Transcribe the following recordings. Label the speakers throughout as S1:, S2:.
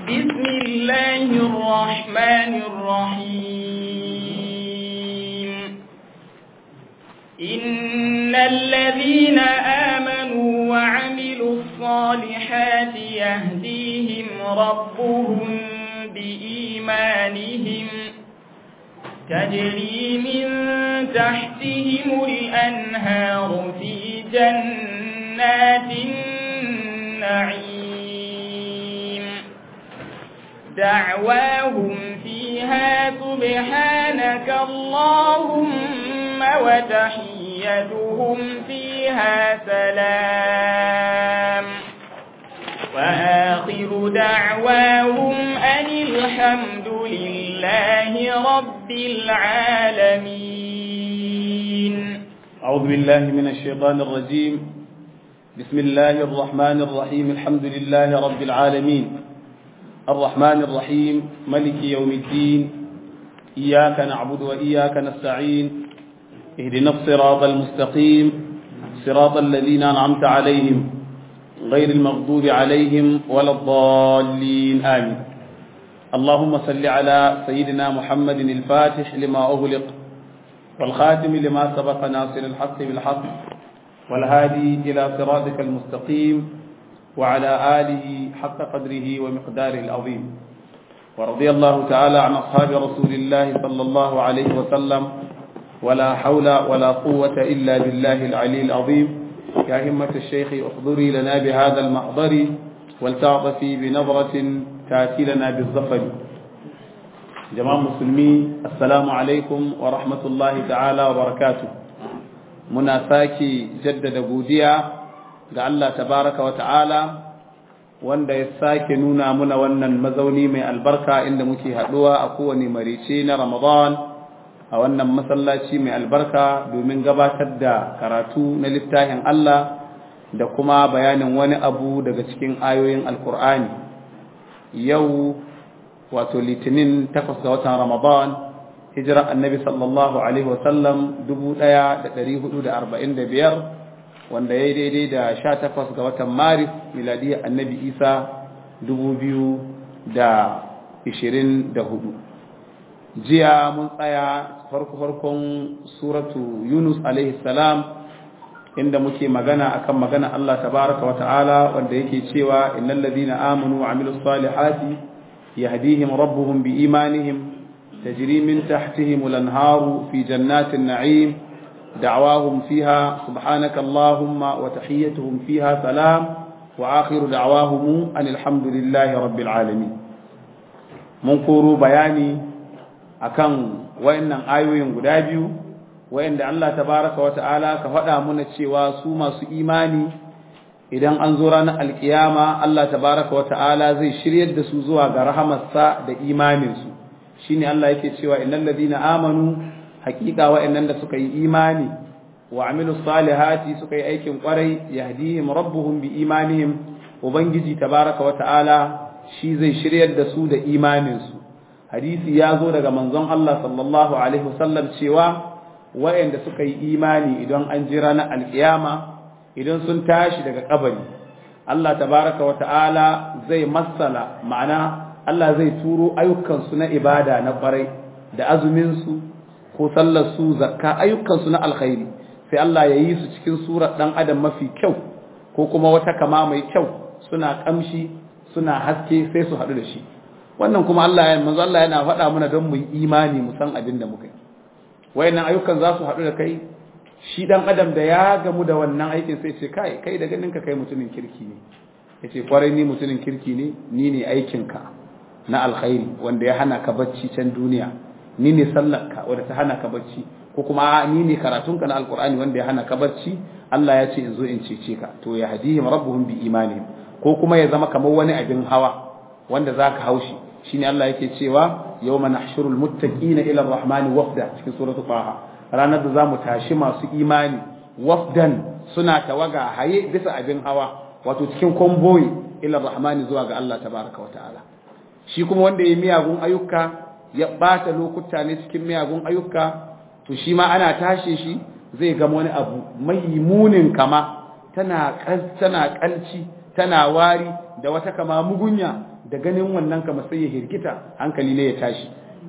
S1: بسم الله الرحمن الرحيم إن الذين آمنوا وعملوا الصالحات يهديهم ربهم بإيمانهم تجري من تحتهم الأنهار في جنات النعيم دعواهم فيها سبحانك اللهم وتحيتهم فيها سلام وآخر دعواهم أن الحمد لله رب العالمين
S2: أعوذ بالله من الشيطان الرجيم بسم الله الرحمن الرحيم الحمد لله رب العالمين الرحمن الرحيم ملك يوم الدين إياك نعبد وإياك نستعين اهدنا الصراط المستقيم صراط الذين أنعمت عليهم غير المغضوب عليهم ولا الضالين آمين اللهم صل على سيدنا محمد الفاتح لما أغلق والخاتم لما سبق ناصر الحق بالحق والهادي إلى صراطك المستقيم وعلى آله حق قدره ومقداره العظيم ورضي الله تعالى عن أصحاب رسول الله صلى الله عليه وسلم ولا حول ولا قوة إلا بالله العلي العظيم يا همة الشيخ احضري لنا بهذا المحضر ولتعطفي بنظرة تاتي لنا بالظفر جماعة مسلمين السلام عليكم ورحمة الله تعالى وبركاته muna sake jaddada godiya ga Allah tabaraka wa ta'ala wanda ya sake nuna muna wannan mazauni mai albarka inda muke haɗuwa a kowane marice na Ramadan a wannan masallaci mai albarka domin gabatar da karatu na littafin Allah da kuma bayanin wani abu daga cikin ayoyin alkur'ani yau wato litinin takwas ga watan Ramadan hijira annabi sallallahu alaihi wasallam dubu ɗaya da ɗari hudu da arba'in da biyar wanda ya yi daidai da sha takwas ga watan maris miladiyar annabi isa dubu biyu da ishirin da hudu jiya mun tsaya farko farkon suratu yunus alaihi salam inda muke magana akan magana allah tabaraka wa ta'ala wanda yake cewa innal ladina amanu wa amilus salihati yahdihim rabbuhum bi imanihim تجري من تحتهم الأنهار في جنات النعيم دعواهم فيها سبحانك اللهم وتحيتهم فيها سلام وآخر دعواهم أن الحمد لله رب العالمين منكر بياني أكن وإن آيوين قدابيو وإن الله تبارك وتعالى كفدا من الشيوا سوما سو إيماني idan an zo ranar alkiyama Allah tabaraka wa ta'ala zai shiryar da su zuwa ga rahamarsa da imaninsu shine Allah yake cewa innal ladina amanu haqiqa wa'annan da suka yi imani wa amilus salihati suka yi aikin kwarai yahdihim rabbuhum bi imanihim ubangiji tabaraka wa ta'ala shi zai shiryar da su da imanin su hadisi ya zo daga manzon Allah sallallahu alaihi wasallam cewa wa'anda suka yi imani idan an jira na alkiyama idan sun tashi daga kabari Allah tabaraka wa ta'ala zai masala ma'ana Allah zai turo ayyukansu na ibada na kwarai da azuminsu ko sallarsu zakka ayyukansu na alkhairi sai Allah ya yi su cikin surar ɗan adam mafi kyau ko kuma wata kama mai kyau suna kamshi suna haske sai su haɗu da shi wannan kuma Allah ya manzo Allah yana faɗa mana don mu yi imani mu san abin da muka yi wayannan ayyukan za su haɗu da kai shi ɗan adam da ya gamu da wannan aikin sai ce kai kai da ganin ka kai mutumin kirki ne yace kwarai ni mutumin kirki ne ni ne aikinka na alkhairi wanda ya hana ka bacci can duniya ni ne sallarka wanda ta hana ka bacci ko kuma ni ne karatunka na alkur'ani wanda ya hana ka bacci Allah ya ce in zo in cece ka to ya hadihim rabbuhum bi imanihim ko kuma ya zama kamar wani abin hawa wanda zaka haushi shine Allah yake cewa yawma nahshurul muttaqina ila arrahmani wafda cikin suratu taha ranar da zamu tashi masu imani wafdan suna tawaga haye bisa abin hawa wato cikin komboyi ila arrahmani zuwa ga Allah tabaraka wa ta'ala shi kuma wanda ya miyagun ayyuka ya ɓata lokuta ne cikin miyagun ayyuka to shi ma ana tashe shi zai gama wani abu mai munin kama tana tana kalci tana wari da wata kama mugunya da ganin wannan kama sai ya hirgita hankali ne ya tashi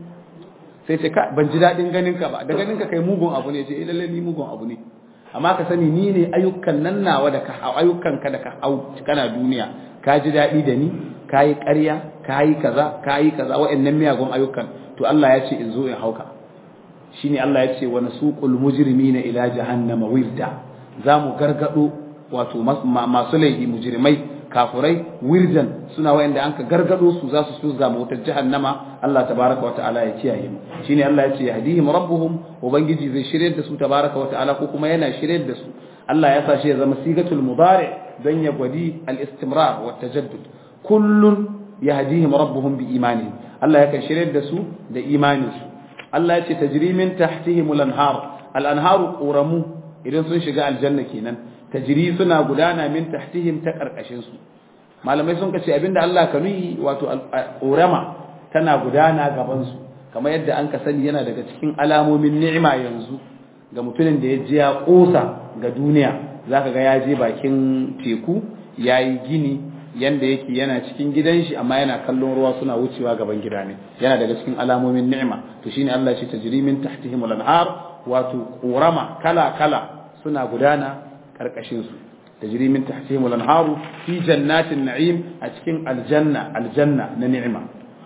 S2: sai ce ka ban ji daɗin ganin ka ba da ganin ka kai mugun abu ne ce eh lalle ni mugun abu ne amma ka sani ni ne ayyukan nan nawa da ka ayyukan ka da ka hau kana duniya ka ji daɗi da ni ka yi ƙarya ka yi kaza ka yi kaza wa'annan miyagun ayyukan to Allah ya ce in zo in hauka shine Allah ya ce wa nasuqul mujrimina ila jahannama wirda za mu gargado wato masu laifi mujrimai kafurai wirjan suna wayanda an ka gargado su za su su zama wutar jahannama Allah tabaraka wa ta'ala ya kiyaye mu shine Allah ya ce yahdihim rabbuhum ubangiji zai shirye da su tabaraka wa ta'ala ko kuma yana shirye da su Allah ya sa shi ya zama sigatul mudari dan ya gwadi al-istimrar wa tajaddud kullun yahdihim rabbuhum bi imanihim Allah ya kan shirye da su da imanin su Allah ya ce tajri min tahtihim al-anhar al-anharu quramu idan sun shiga aljanna kenan tajri suna gudana min tahtihim ta karkashin su malamai sun kace abinda Allah ka nuyi wato ƙorama tana gudana gaban su kamar yadda an ka sani yana daga cikin alamomin ni'ima yanzu ga mutumin da ya je ya kosa ga duniya zaka ga ya je bakin teku yayi gini yanda yake yana cikin gidan shi amma yana kallon ruwa suna wucewa gaban gida ne yana daga cikin alamomin ni'ima to shine Allah ya ce tajri min tahtihim al-anhar wato ƙorama kala kala suna gudana karkashin su tajri min tahtihim al-anharu fi jannatin na'im a cikin aljanna aljanna na ni'ima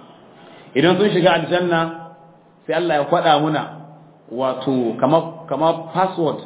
S2: idan sun shiga aljanna sai Allah ya kwada muna wato kamar kamar password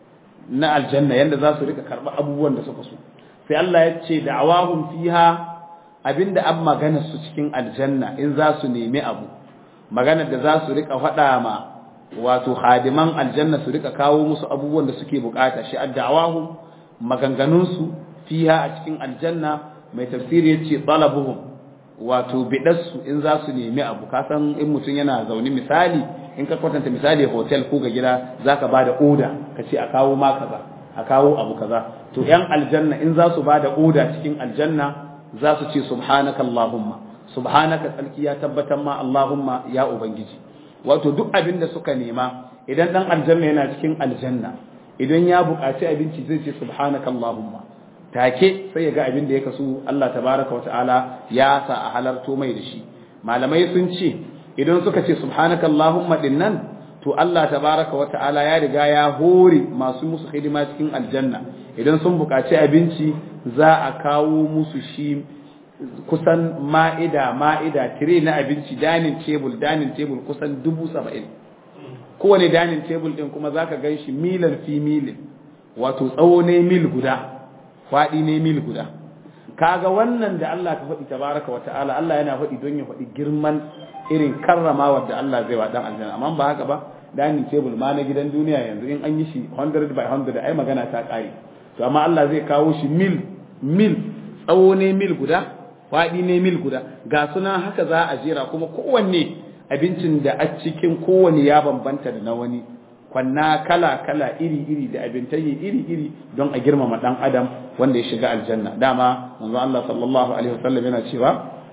S2: na aljanna yanda za su rika karba abubuwan da suka so sai Allah ya ce da'awahum fiha abinda an magana su cikin aljanna in za su nemi abu maganar da za su rika faɗa ma wato hadiman aljanna su rika kawo musu abubuwan da suke bukata shi addawahu maganganun su fiha a cikin aljanna mai tafsiri yace talabuhum wato bidarsu in za su nemi abu ka san in mutum yana zaune misali in ka kwatanta misali hotel ko ga gida zaka bada oda ka ce a kawo ma kaza a kawo abu kaza to yan aljanna in za su bada oda cikin aljanna za su ce subhanaka allahumma subhanaka tsarki ya tabbatar ma allahumma ya ubangiji wato duk abin da suka nema idan dan aljanna yana cikin aljanna idan ya buƙaci abinci zai ce subhanaka allahumma take sai ya ga abin da ya kasu Allah tabaraka wata'ala ya sa a halarto mai da shi malamai sun ce idan suka ce subhanaka allahumma dinnan to Allah tabaraka wata'ala ya riga ya hore masu musu hidima cikin aljanna idan sun buƙaci abinci za a kawo musu shi kusan ma'ida ma'ida tire na abinci dining table dining table kusan dubu saba'in kowane dining table din kuma zaka gan shi milan fi milin wato tsawo ne mil guda faɗi ne mil guda kaga wannan da Allah ka faɗi tabaraka wa ta'ala Allah yana faɗi don ya faɗi girman irin karrama da Allah zai wa dan aljanna amma ba haka ba dining table ma na gidan duniya yanzu in an yi shi 100 by 100 ai magana ta ƙare to amma Allah zai kawo shi mil mil tsawo ne mil guda faɗi ne mil guda ga suna haka za a jera kuma kowanne abincin da a cikin kowanne ya bambanta da na wani kwanna kala kala iri iri da abintayi iri iri don a girmama dan adam wanda ya shiga aljanna dama manzo Allah sallallahu alaihi wasallam yana cewa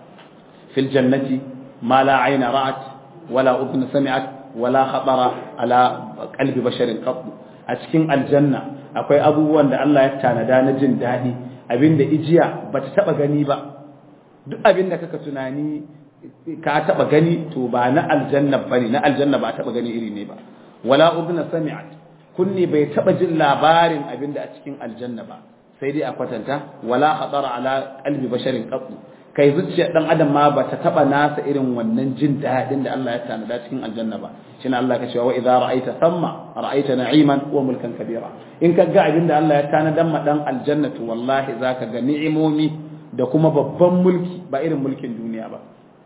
S2: fil jannati ma la ayna ra'at wala udhun sami'at wala khatara ala qalbi basharin qat a cikin aljanna akwai abubuwan da Allah ya tanada na jin daɗi abinda ijiya bata taba gani ba duk abinda kaka tunani ka taba gani to ba na aljanna bane na aljanna ba taba gani iri ne ba wala udna sami'at kunni bai taba jin labarin abinda a cikin aljanna ba sai dai a kwatanta wala khatara ala qalbi basharin qat kai zuciya dan adam ma bata taba nasa irin wannan jin dadin da Allah ya tanada cikin aljanna ba shine Allah ka cewa wa idza ra'aita thamma ra'aita na'iman wa mulkan kabira in ka ga abinda Allah ya tanada ma dan aljannatu wallahi zaka ga ni'imomi da kuma babban mulki ba irin mulkin duniya ba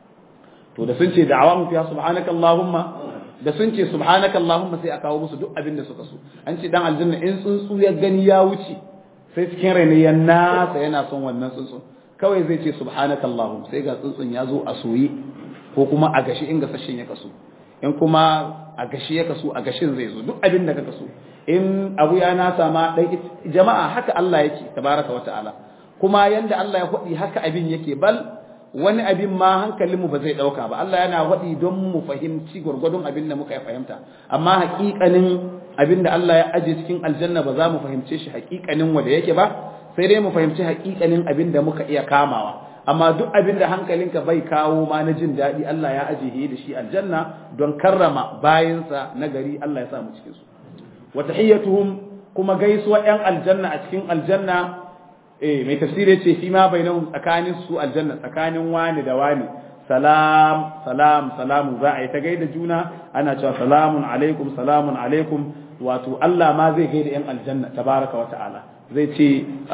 S2: to da sun ce da'awa mu fiya subhanaka allahumma da sun ce subhanaka allahumma sai a kawo musu duk abin da suka so an ce dan aljanna in tsuntsu ya gani ya wuce sai cikin raina ya nasa yana son wannan tsuntsu kawai zai ce subhanaka allahumma sai ga tsuntsun ya zo a soye ko kuma a gashi in gasashin ya kaso in kuma a gashi ya kaso a gashin zai zo duk abin da ka kaso in abu ya nasa ma dan jama'a haka Allah yake tabaraka wa ta'ala kuma yanda Allah ya faɗi haka abin yake bal wani abin ma hankalinmu ba zai ɗauka ba Allah yana faɗi don mu fahimci gwargwadon abin da muka fahimta amma haƙiƙanin abin da Allah ya aje cikin aljanna ba za mu fahimce shi haƙiƙanin wanda yake ba sai dai mu fahimci haƙiƙanin abin da muka iya kamawa amma duk abin da hankalinka bai kawo ma na jin daɗi Allah ya ajiye da shi aljanna don karrama bayinsa na gari Allah ya sa mu cikin su wa tahiyyatuhum kuma gaisuwa yan aljanna a cikin aljanna eh mai tafsiri ce fi ma bainahum tsakanin su aljanna tsakanin wani da wani salam salam salamu za a yi ta gaida juna ana cewa salamun alaikum salamun alaikum wato Allah ma zai gaida yan aljanna tabaraka wa ta'ala zai ce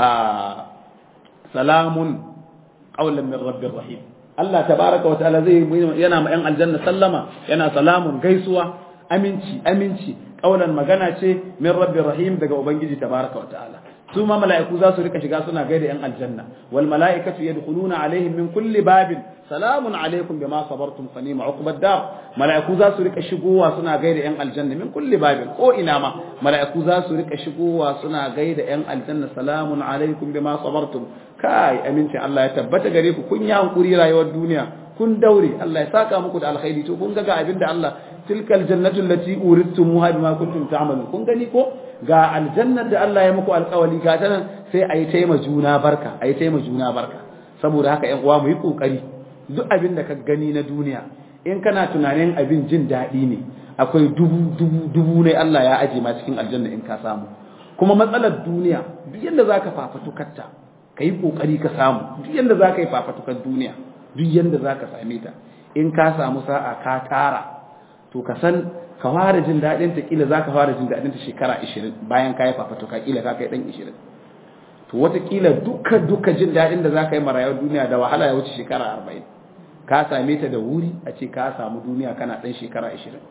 S2: salamun qawlan min rabbir rahim Allah tabaraka wa ta'ala zai yana ma yan aljanna sallama yana salamun gaisuwa aminci aminci qawlan magana ce min rabbir rahim daga ubangiji tabaraka wa ta'ala su ma mala'iku za su rika shiga suna gaida yan aljanna wal mala'ikatu yadkhuluna alaihim min kulli babin salamun alaikum bima sabartum fa ni'ma uqbad dar mala'iku za su rika shigowa suna gaida yan aljanna min kulli babin ko ina ma mala'iku za su rika shigowa suna gaida yan aljanna salamun alaikum bima sabartum kai aminci Allah ya tabbata gare ku kun yi hankuri rayuwar duniya kun daure Allah ya saka muku da alkhairi to kun ga ga abinda Allah tilkal jannatu allati uridtumuha bima kuntum ta'malun kun gani ko ga aljannar da Allah ya muku alƙawari ga ta nan sai ayi taima juna barka ayi taima juna barka saboda haka ƴan uwa mu yi kokari duk abin da ka gani na duniya in kana tunanin abin jin daɗi ne akwai dubu dubu dubu ne Allah ya aje ma cikin aljanna in ka samu kuma matsalar duniya duk yanda zaka fafatukarta ka yi kokari ka samu duk yanda zaka yi fafatukar duniya duk yanda zaka same ta in ka samu sa'a ka tara to ka san ka fara jin daɗin ta kila zaka fara jin daɗin ta shekara 20 bayan ka yi fafatuka kila ka kai dan 20 to wataƙila duka duka jin daɗin da zaka yi marayar duniya da wahala ya wuce shekara 40 ka same ta da wuri a ce ka samu duniya kana ɗan shekara 20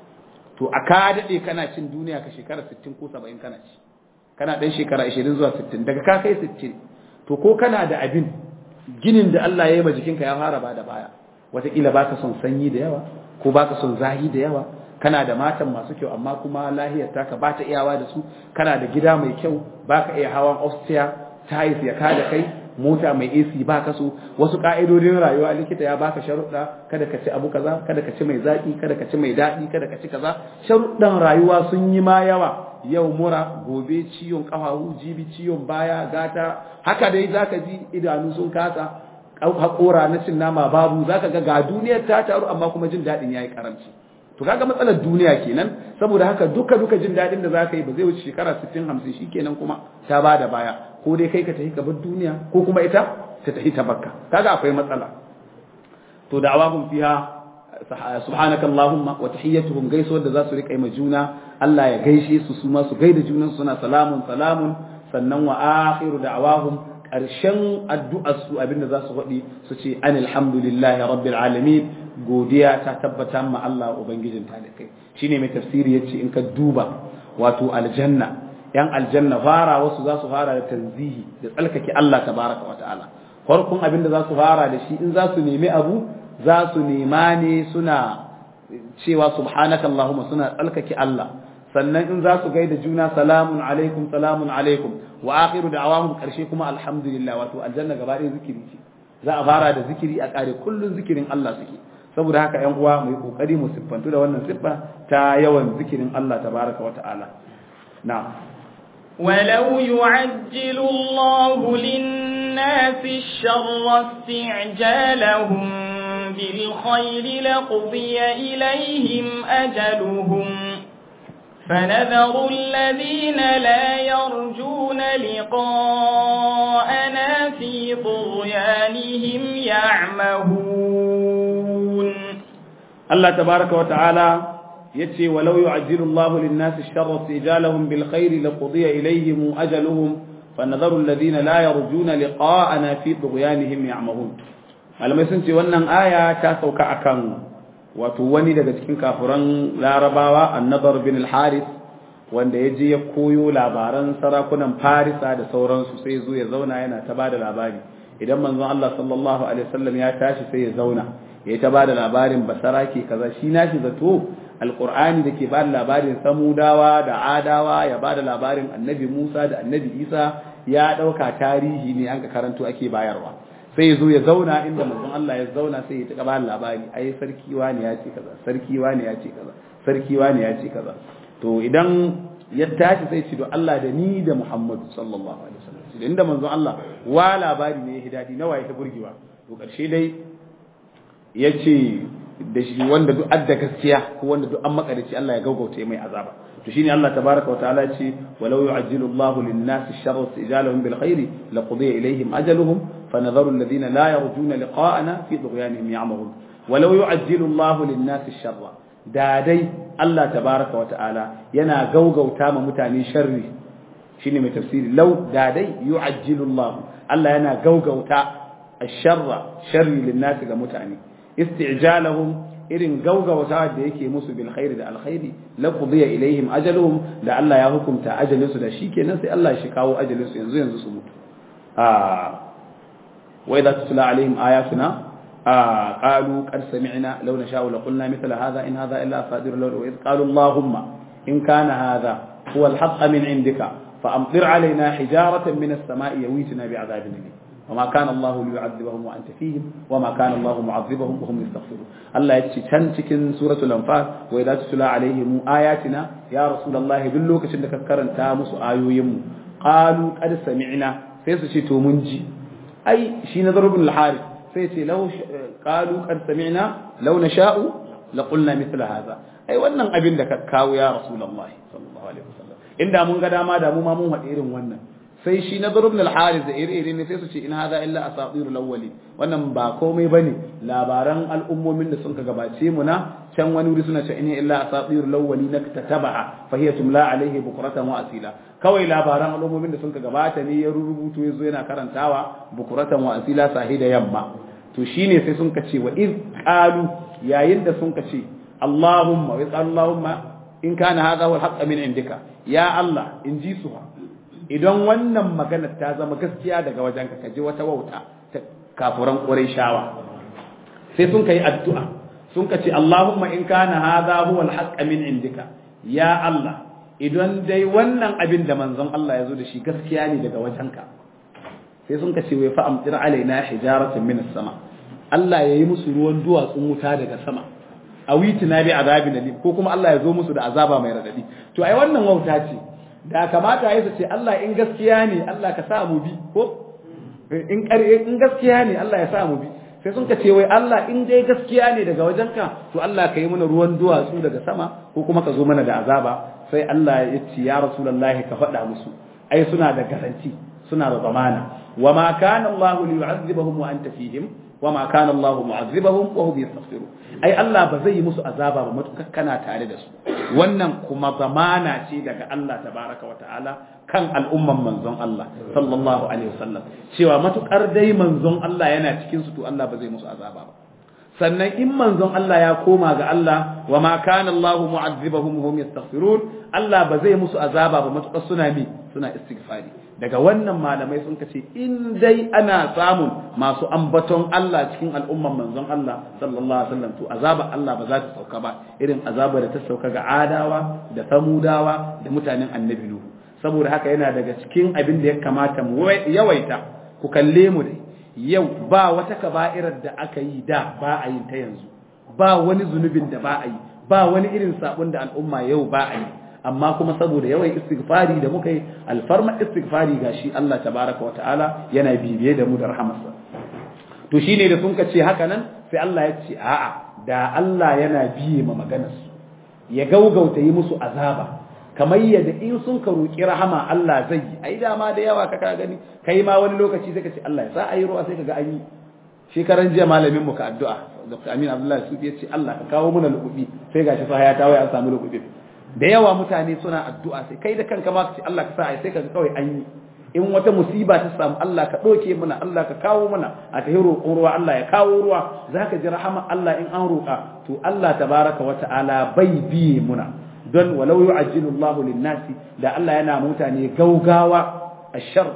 S2: to a ka daɗe kana cin duniya ka shekara 60 ko 70 kana ci kana ɗan shekara 20 zuwa 60 daga ka kai 60 to ko kana da abin ginin da Allah ya yi ma jikinka ya fara ba da baya wataƙila baka son sanyi da yawa ko baka son zahi da yawa kana da matan masu kyau amma kuma lahiyar taka ba ta iyawa da su kana da gida mai kyau baka iya hawan ofsiya tayis ya kada kai mota mai AC ba ka so wasu ka'idodin rayuwa likita ya baka sharuɗa kada ka ci abu kaza kada ka ci mai zaki kada ka ci mai daɗi kada ka ci kaza sharuɗan rayuwa sun yi ma yawa yau mura gobe ciwon ƙafafu jibi ciwon baya gata haka dai zaka ji idanu sun kasa haƙora na cin nama babu zaka ga ga duniyar ta taru amma kuma jin daɗin yayi karamci to kaga matsalar duniya kenan saboda haka duka duka jin daɗin da zaka yi ba zai wuce shekara 60 50 shikenan kuma ta bada baya ko dai kai ka tafi ka bar duniya ko kuma ita ta tafi ta bakka kaga akwai matsala to da'awahum fiha subhanaka allahumma wa tahiyyatuhum gaisuwar da za su rika yi ma juna Allah ya gaishe su su ma su gaida junan suna salamun salamun sannan wa akhiru da'awahum ƙarshen addu'ar su abinda za su faɗi su ce an alhamdulillahi rabbil alamin godiya ta tabbata ma Allah ubangijin talikai shine mai tafsiri yace in ka duba wato aljanna yan aljanna fara wasu za su fara da tanzihi da tsalkake Allah tabaraka wa ta'ala farkon abinda za su fara da shi in za su nemi abu za su nema ne suna cewa subhanaka allahumma suna tsalkake Allah sannan in za su gaida juna salamun alaikum salamun alaikum wa akhiru da'awahum karshe kuma alhamdulillah wato aljanna gaba ɗaya zikiri ce za a fara da zikiri a kare kullun zikirin Allah suke saboda haka ƴan uwa mu yi kokari mu siffantu da wannan siffa ta yawan zikirin Allah tabaraka wa ta'ala na'am
S1: ولو يعجل الله للناس الشر استعجالهم بالخير لقضي إليهم أجلهم فنذر الذين لا يرجون لقاءنا في طغيانهم يعمهون
S2: الله تبارك وتعالى يتي ولو يعجل الله للناس الشر استئجالهم بالخير لقضي إليهم أجلهم فنذر الذين لا يرجون لقاءنا في طغيانهم يعمهون malamai sun ce wannan aya ta sauka akan wato wani daga cikin kafuran larabawa annabar bin al-haris wanda ya je ya koyo labaran sarakunan farisa da sauransu sai zo ya zauna yana ta bada labari idan manzon Allah sallallahu alaihi wasallam ya tashi sai ya zauna ya ta bada labarin basarake kaza shi nashi zato alqur'ani da ke bada labarin samudawa da adawa ya bada labarin annabi Musa da annabi Isa ya dauka tarihi ne an ka karanto ake bayarwa sai ya zo ya zauna inda manzon Allah ya zauna sai ya ta bada labari ai sarki wani ya ce kaza sarki wani ya ce kaza sarki wani ya ce kaza to idan ya tashi sai ce do Allah da ni da Muhammad sallallahu alaihi wasallam inda manzon Allah wa labari ne ya dadi nawa ya ta burgewa to karshe dai yace da shi wanda duk adda gaskiya ko wanda duk an makarici Allah ya gaugauta mai azaba to shine Allah tabaraka wa ta'ala ce walau yu'ajjilu Allahu lin-nasi sharra istijalahum bil khairi laqudiya ilayhim ajaluhum fanadharu alladhina la yarjuna liqa'ana fi tughyanihim ya'mahun walau yu'ajjilu Allahu lin-nasi sharra da dai Allah tabaraka wa ta'ala yana gaugauta ma mutane sharri shine mai tafsiri law da dai yu'ajjilu Allah Allah yana gaugauta ash-sharra sharri lin-nasi ga mutane isti'jalahum irin gaugauta da yake musu bil khairi da alkhairi la qudiya ilaihim ajaluhum da Allah ya hukunta ajalin su da shikenan sai Allah shi kawo ajalin su yanzu yanzu su mutu ah wa idza tutla alaihim ayatuna ah qalu qad sami'na law nasha'u la qulna mithla hadha in hadha illa asadir law wa idh qalu allahumma in kana hadha huwa alhaq min indika fa amtir alaina hijaratan min as-sama'i yawitina bi'adabin alim وما كان الله ليعذبهم وانت فيهم وما كان الله معذبهم وهم يستغفرون الله يتي can cikin suratul anfal wa idza tutla alaihim ayatina ya rasulullahi duk lokacin da ka karanta musu ayoyin mu qalu qad sami'na sai su ce to mun ji ai shi nazar ibn al-harith sai ce law qalu qad sami'na law nasha'u la qulna mithla hadha ai wannan abin da ka kawo ya rasulullahi sallallahu alaihi wasallam inda mun ga dama da mu ma mun haɗe irin wannan sai shi na ibn al-haris da iri-iri ne sai su ce in hadha illa asatirul awwali wannan ba komai bane labaran al'ummomin da sun ka gabace mu na can wani wuri suna ce in illa asatirul awwali naktatabaha fa hiya tumla alaihi bukratan wa asila kawai labaran al'ummomin da sun ka gabata ne ya rubuto yazo yana karantawa bukratan wa asila sahida yamma to shine sai sun ka ce wa iz qalu yayin da sun ka ce allahumma wa allahumma in kana hadha huwa al min indika ya allah in ji su idan wannan magana ta zama gaskiya daga wajenka ka ji wata wauta ta kafuran shawa sai sun kai addu'a sun ka ce Allahumma in kana hadha huwa al min indika ya Allah idan dai wannan abin da manzon Allah ya zo da shi gaskiya ne daga wajenka sai sun ka ce wai fa amtir alaina hijaratan min as-sama Allah ya yi musu ruwan duwatsun wuta daga sama a witina bi azabin alim ko kuma Allah ya zo musu da azaba mai radadi to ai wannan wauta ce da kamata ya ce Allah in gaskiya ne Allah ka sa mu bi ko in in gaskiya ne Allah ya sa mu bi sai sun ka ce wai Allah in dai gaskiya ne daga wajenka to Allah ka yi mana ruwan duwatsu daga sama ko kuma ka zo mana da azaba sai Allah ya ce ya rasulullahi ka faɗa musu ai suna da garanti suna da zamana wa ma kana Allah liyu'azzibahum wa anta fihim wa ma kana Allah mu'azzibahum wa hum yastaghfirun ai Allah ba zai yi musu azaba ba matukar kana tare da su wannan kuma zamana ce daga Allah tabaraka wa ta'ala kan al'umman manzon Allah sallallahu alaihi wasallam cewa matukar dai manzon Allah yana cikin su to Allah ba zai musu azaba ba sannan in manzon Allah ya koma ga Allah wa ma kana Allah mu'azzibahum wa hum yastaghfirun Allah ba zai musu azaba ba matukar suna bi suna istighfari daga wannan malamai sun kace in dai ana samun masu ambaton Allah cikin al'umman manzon Allah sallallahu alaihi wasallam to azaba Allah ba za ta sauka ba irin azaba da ta sauka ga adawa da samudawa da mutanen annabi nuhu saboda haka yana daga cikin abin da ya kamata mu yawaita ku kalle mu dai yau ba wata kaba'irar da aka yi da ba a yin ta yanzu ba wani zunubin da ba a yi ba wani irin sabon da al'umma yau ba a yi amma kuma saboda yawan istighfari da muka yi alfarma istighfari gashi Allah tabaraka wa ta'ala yana bibiye da mu da rahamarsa to shine da sun ce haka nan sai Allah ya ce a'a da Allah yana biye ma maganar su ya gaugauta yi musu azaba kamar yadda in sun ka roki rahama Allah zai yi ai dama da yawa ka gani kai ma wani lokaci sai ka ce Allah ya sa ayi ruwa sai ka ga an yi shekaran jiya malamin mu ka addu'a Dr. Amin Abdullahi Sufi ya ce Allah ka kawo mana lukubi sai gashi fa ya tawaye an samu lukubi da yawa mutane suna addu'a sai kai da kanka ma ka ce Allah ka sa ai sai ka ga kawai an yi in wata musiba ta samu Allah ka ɗauke mana Allah ka kawo mana a ta roƙon ruwa Allah ya kawo ruwa za ka ji rahama Allah in an roƙa to Allah tabaraka wa ta'ala bai biye muna don walau yu'ajjilu Allah lin-nasi da Allah yana mutane gaugawa ashar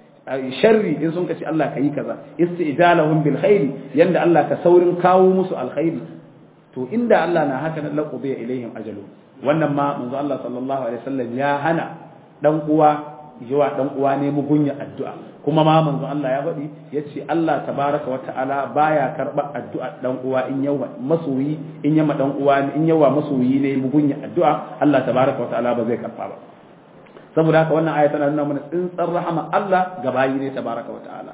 S2: sharri in sun kace Allah ka yi kaza isti'jalahum bil khairi yanda Allah ka saurin kawo musu alkhairi to inda Allah na haka nan laqubi ilaihim ajalu wannan ma manzo Allah sallallahu alaihi wasallam ya hana dan uwa yiwa dan uwa ne mugunya addu'a kuma ma manzo Allah ya faɗi yace Allah tabaraka wa ta'ala baya karba addu'a dan uwa in yawa masoyi in yama dan uwa in yawa masoyi ne mugunya addu'a Allah tabaraka wa ta'ala ba zai karba ba saboda haka wannan aya tana nuna mana tsintsar rahama Allah ga bayi ne tabaraka wa ta'ala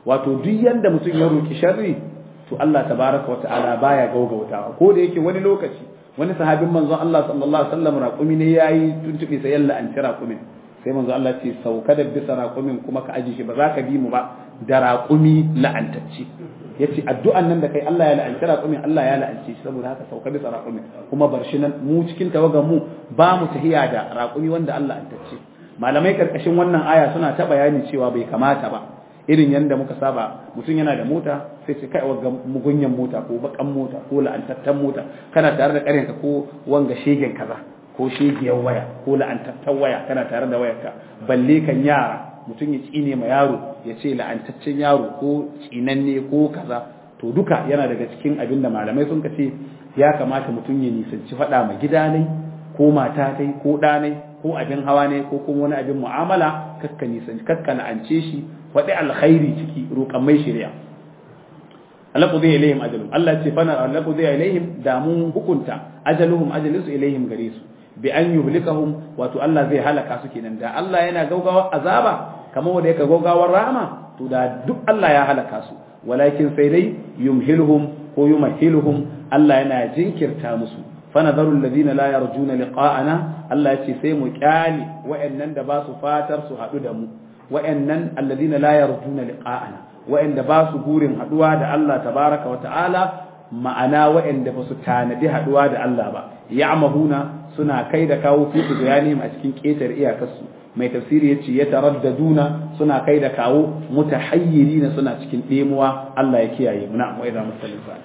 S2: wato duk yanda mutum ya roki sharri to Allah tabaraka wata'ala baya gaugautawa ko da yake wani lokaci wani sahabin manzon Allah sallallahu alaihi wasallam raƙumi ne yayi tuntuɓe sai yalla an ci raƙumin sai manzon Allah ce sauka da bisa raƙumin kuma ka aji shi ba za ka bi mu ba da raƙumi la'antacce yace addu'an nan da kai Allah ya la'anci raƙumin Allah ya la'ance shi saboda haka sauka bisa raƙumin kuma bar shi nan mu cikin tawagan mu ba mu tahiya da raƙumi wanda Allah antacce malamai karkashin wannan aya suna ta bayani cewa bai kamata ba irin yadda muka saba mutum yana da mota sai ce kai wanga mugunyan mota ko bakan mota ko la'antattan mota kana tare da karenka ko wanga shegen kaza ko shegiyar waya ko la'antattan waya kana tare da wayarka balle kan yara mutum ya tsine ma yaro ya ce la'antaccen yaro ko tsinanne ko kaza to duka yana daga cikin abin da malamai sun ce ya kamata mutum ya nisanci faɗa ma gida ne ko mata tai ko ɗanai ko abin hawa ne ko kuma wani abin mu'amala kakka nisanci kakka la'ance shi faɗi alkhairi ciki roƙan mai shari'a Allah zai ilaihim ajalum Allah ce fana Allah zai ilaihim da mun hukunta ajaluhum ajalinsu ilaihim gare su bi an yuhlikahum wato Allah zai halaka su kenan da Allah yana gaugawar azaba kamar wanda yake gaugawar rahama to da duk Allah ya halaka su walakin sai dai yumhiluhum ko yumhiluhum Allah yana jinkirta musu fanadharu alladhina la yarjuna liqa'ana Allah ya ce sai mu kyale wa'annan da ba su fatar su haɗu da mu wa'annan alladhina la yarjuna liqa'ana wa'anda ba su gurin haɗuwa da Allah tabaraka wa ta'ala ma'ana wa'anda ba su tanadi haɗuwa da Allah ba ya'mahuna suna kai da kawo fi bayanihim a cikin ƙetar iyakarsu mai tafsiri yace ya taraddaduna suna kai da kawo mutahayyirina suna cikin ɗemuwa Allah ya kiyaye muna wa idza masallin sa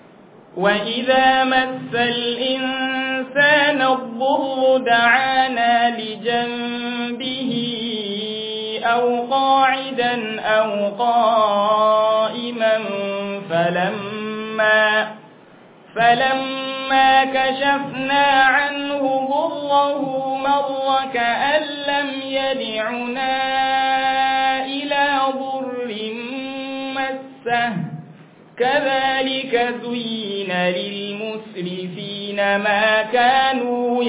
S1: وإذا مس الإنسان الضر دعانا لجنبه أو قاعدا أو قائما فلما فلما كشفنا عنه ضره مر كأن لم يدعنا إلى ضر مسه كذلك زين للمسرفين ما كانوا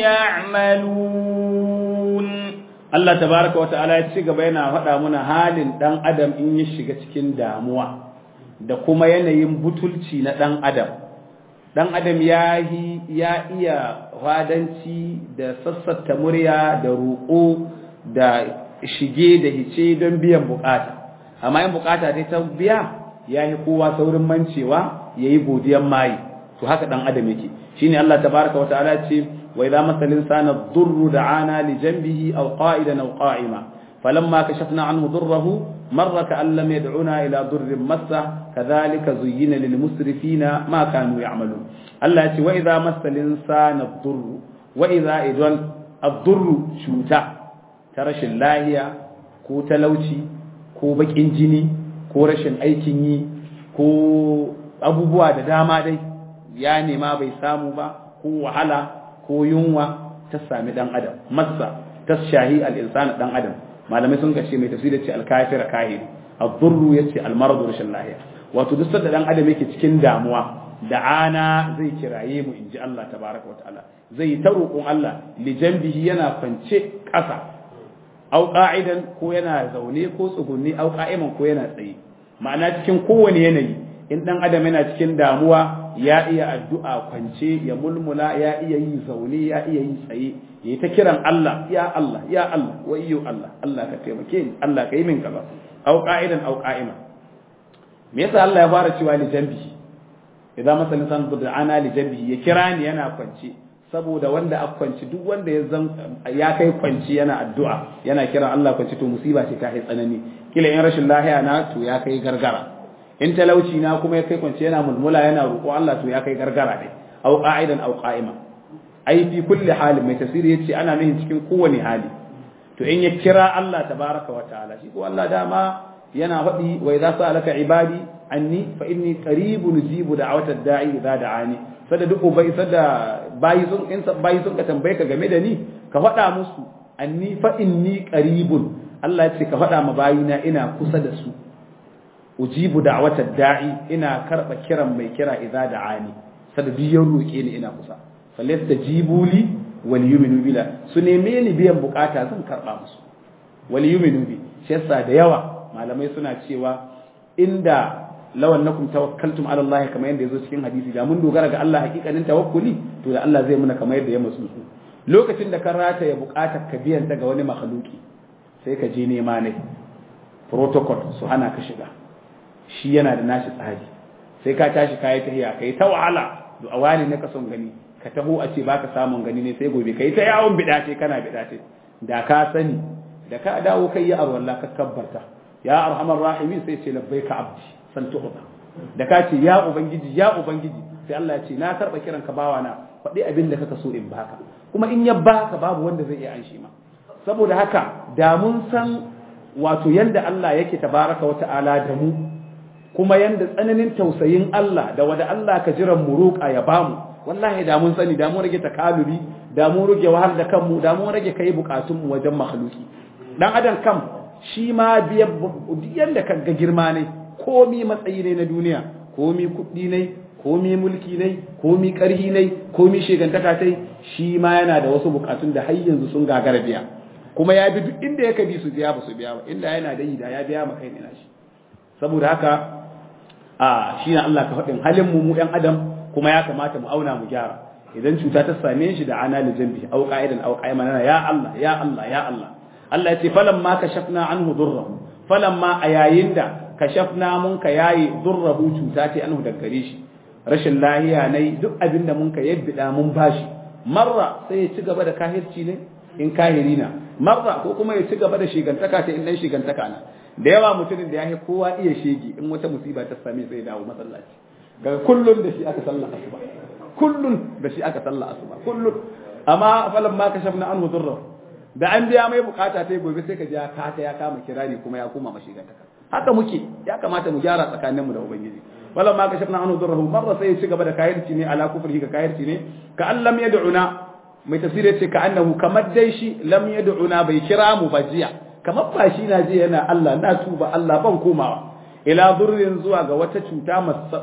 S1: يعملون
S2: Allah tabaraka wa ta'ala ya ci gaba yana faɗa mana halin ɗan adam in ya shiga cikin damuwa da kuma yanayin butulci na ɗan adam ɗan adam ya ya iya wadanci da sassata murya da roƙo da shige da hice don biyan bukata amma in bukata dai ta biya ya yi kowa saurin mancewa ya yi godiyan mayi to haka ɗan adam yake shine Allah tabaraka wa ta'ala ce وإذا مس الإنسان الضر دعانا لجنبه أو قائدا أو قائما فلما كشفنا عنه ضره مر كأن لم يدعنا إلى ضر مسه كذلك زين للمسرفين ما كانوا يعملون الله يقول وإذا مس الإنسان الضر وإذا إذن الضر شوتا ترش الله ko talauci ko bakin jini ko rashin aikin yi ko abubuwa da dama dai ya nema bai samu ba ko wahala ko yunwa ta sami dan adam massa ta shahi al-insan dan adam malamai sun kace mai tafsiri ce al-kafir kahiri ad-durru yace al-marad rashin lahiya wato duk sanda dan adam yake cikin damuwa da ana zai kiraye mu inji Allah tabaraka wa ta'ala zai ta roƙon Allah li janbihi yana kwance ƙasa au qa'idan ko yana zaune ko tsugunni au qa'iman ko yana tsaye ma'ana cikin kowane yanayi in dan adam yana cikin damuwa ya iya addu'a kwance ya mulmula ya iya yi zaune ya iya yi tsaye ya ta kiran Allah ya Allah ya Allah wayyo Allah Allah ka taimake ni Allah ka yi min kaza au qa'idan au qa'ima me yasa Allah ya fara cewa li jambi idan masalan san ana li jambi ya kira ni yana kwance saboda wanda a kwanci duk wanda ya zan ya kai kwanci yana addu'a yana kira Allah kwanci to musiba ce ta yi tsanani kila in rashin lahiya na to ya kai gargara in talauci na kuma ya kai kwance yana mulmula yana roƙo Allah to ya kai gargara ne au qa'idan au qa'ima ai fi kulli halin mai tafsiri yace ana nufin cikin kowane hali to in ya kira Allah tabaraka wa ta'ala shi ko Allah dama yana faɗi wa idza sa'alaka ibadi anni fa inni qaribun ujibu da'wata da'i idza da'ani sada duk ubai sada bayi sun in bayi sun ka tambaye ka game da ni ka faɗa musu anni fa inni qaribun Allah ya ce ka faɗa ma bayina ina kusa da su ujibu da'watar da'i ina karba kiran mai kira idza da'ani sada biyan roke ni ina kusa falasta jibuli wal yuminu bila su neme ni biyan bukata zan karba musu wal yuminu bi shi yasa da yawa malamai suna cewa inda law annakum tawakkaltum ala Allah kamar yadda yazo cikin hadisi da mun dogara ga Allah hakikanin tawakkuli to da Allah zai muna kamar yadda ya masu su lokacin da ka rata ya bukatar ka biyan daga wani makhluki sai ka je nema ne protocol su hana ka shiga shi yana da nashi tsari sai ka tashi kayi tahiya kai ta wahala a wani ne ka son gani ka taho a ce baka samun gani ne sai gobe kai ta yawon bidace kana bidace da ka sani da ka dawo kai ya arwalla ka kabbarta ya arhamar rahimin sai ce labbaika abdi san tuhuba da ka ce ya ubangiji ya ubangiji sai Allah ya ce na karba kiran ka bawa na faɗi abin da kaka so in baka kuma in ya baka babu wanda zai iya anshi ma saboda haka da mun san wato yanda Allah yake tabaraka wa ta'ala da mu kuma yanda tsananin tausayin Allah da wada Allah ka jiran mu roƙa ya bamu wallahi da mun sani da mun rage takaluri da mun rage wahal da kanmu da mun rage kai bukatun mu wajen makhluki dan adam kam shi ma biya yanda ka ga girma ne komi matsayi ne na duniya komi kuɗi ne komi mulki ne komi ƙarhi ne komi shegantaka tai shi ma yana da wasu bukatun da har yanzu sun gagara biya kuma ya bi duk inda ya bi su biya ba su biya ba inda yana da yi da ya biya maka ne shi saboda haka a shi na Allah ka faɗin halin mu mu ɗan adam kuma ya kamata mu auna mu gyara idan cuta ta same shi da ana da jambi au qa'idan au qa'iman ya Allah ya Allah ya Allah Allah ya ce falamma kashafna anhu durrahu falamma a yayin da kashafna mun ka yayi durrahu cuta ce anhu daga gare shi rashin lahiya ne duk abin da mun ka yabbida mun bashi marra sai ya ci gaba da kahirci ne in kahiri na marra ko kuma ya ci gaba da shigantaka ta in dan shigantaka na da yawa mutumin da ya yi kowa iya shege in wata musiba ta same sai dawo masallaci ga kullun da shi aka sallah asuba kullun da shi aka sallah asuba kullun amma falan ma kashafna anhu durra da an biya mai bukata ta gobe sai ka ji ya kata ya kama kirani kuma ya koma mashigantaka haka muke ya kamata mu gyara tsakaninmu da ubangiji wala ma kashafna anhu durrahu marra sai ya ci gaba da kayirci ne ala kufrihi ka kayirci ne ka an lam yad'una mai tafsiri ce ka annahu kamar dai shi lam yad'una bai kira mu ba jiya kamar ba shi na je yana Allah na tuba Allah ban komawa ila durrin zuwa ga wata cuta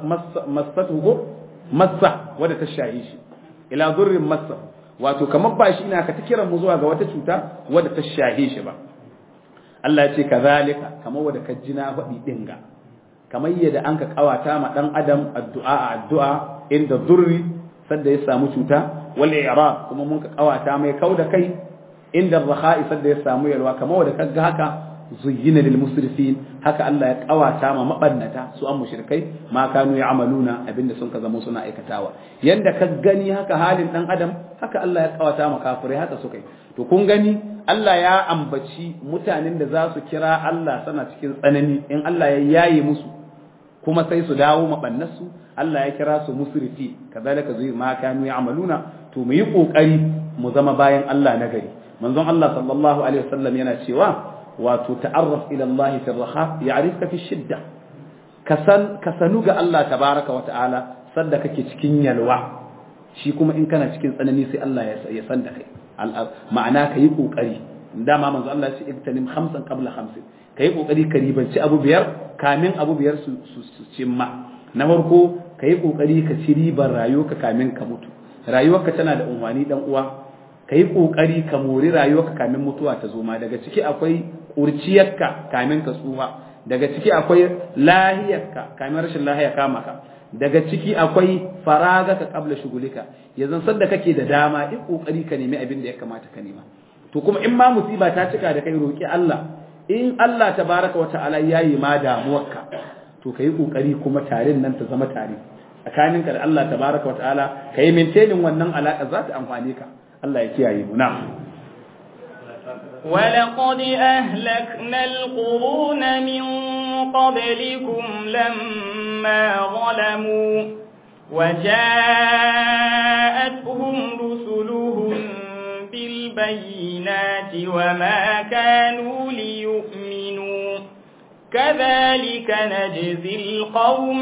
S2: masatuhu massa wadda ta shahi shi ila durrin massa wato kamar ba shi na ka ta kira mu zuwa ga wata cuta wadda ta shahi shi ba Allah ya ce kazalika kamar wadda ka jina faɗi dinga kamar yadda an ka kawata ma dan adam addu'a a addu'a inda durri sadda ya samu cuta wal i'rab kuma mun ka kawata mai kauda kai inda rakha'i sadda ya samu yalwa kamar wanda kaga haka zuyyina lil musrifin haka Allah ya kawata ma mabannata su an mushrikai ma kanu ya'maluna abinda sun ka zama suna aikatawa yanda ka gani haka halin dan adam haka Allah ya kawata ma kafirai haka suka yi to kun gani Allah ya ambaci mutanen da za su kira Allah sana cikin tsanani in Allah ya yaye musu kuma sai su dawo mabannarsu Allah ya kira su musrifi kazalika zai ma kanu ya'maluna to mu yi kokari mu zama bayan Allah na gari manzon Allah sallallahu alaihi wasallam yana cewa wato ta'arraf ila Allah fi raha ya'rifka fi shidda kasan kasanu ga Allah tabaraka wa ta'ala sadda kake cikin yalwa shi kuma in kana cikin tsanani sai Allah ya san da kai ma'ana ka yi kokari dama manzo Allah ya ce iktanim khamsan qabla khamsin ka yi kokari ka ribanci abu biyar kamin abu biyar su su cimma na farko ka yi kokari ka ci ribar rayuwarka kamin ka mutu rayuwarka tana da umarni dan uwa ka yi kokari ka mori rayuwarka kamin mutuwa ta zo ma daga ciki akwai kurciyarka kamin ka tsufa daga ciki akwai lahiyarka kamin rashin lahiya kama ka daga ciki akwai faraga ka kabla shugulika yanzu sanda kake da dama in kokari ka nemi abin da ya kamata ka nema to kuma in ma musiba ta cika da kai roki Allah in Allah tabaraka wa ta'ala yayi ma damuwarka to kai kokari kuma tarin nan ta zama tare tsakaninka da Allah tabaraka wa ta'ala kai maintaining wannan alaka za ta amfane ka Allah ya kiyaye mu na'am
S1: ولقد أهلكنا القرون من قبلكم لما ظلموا وجاءتهم رسلهم بالبينات وما كانوا ليؤمنوا كذلك نجزي القوم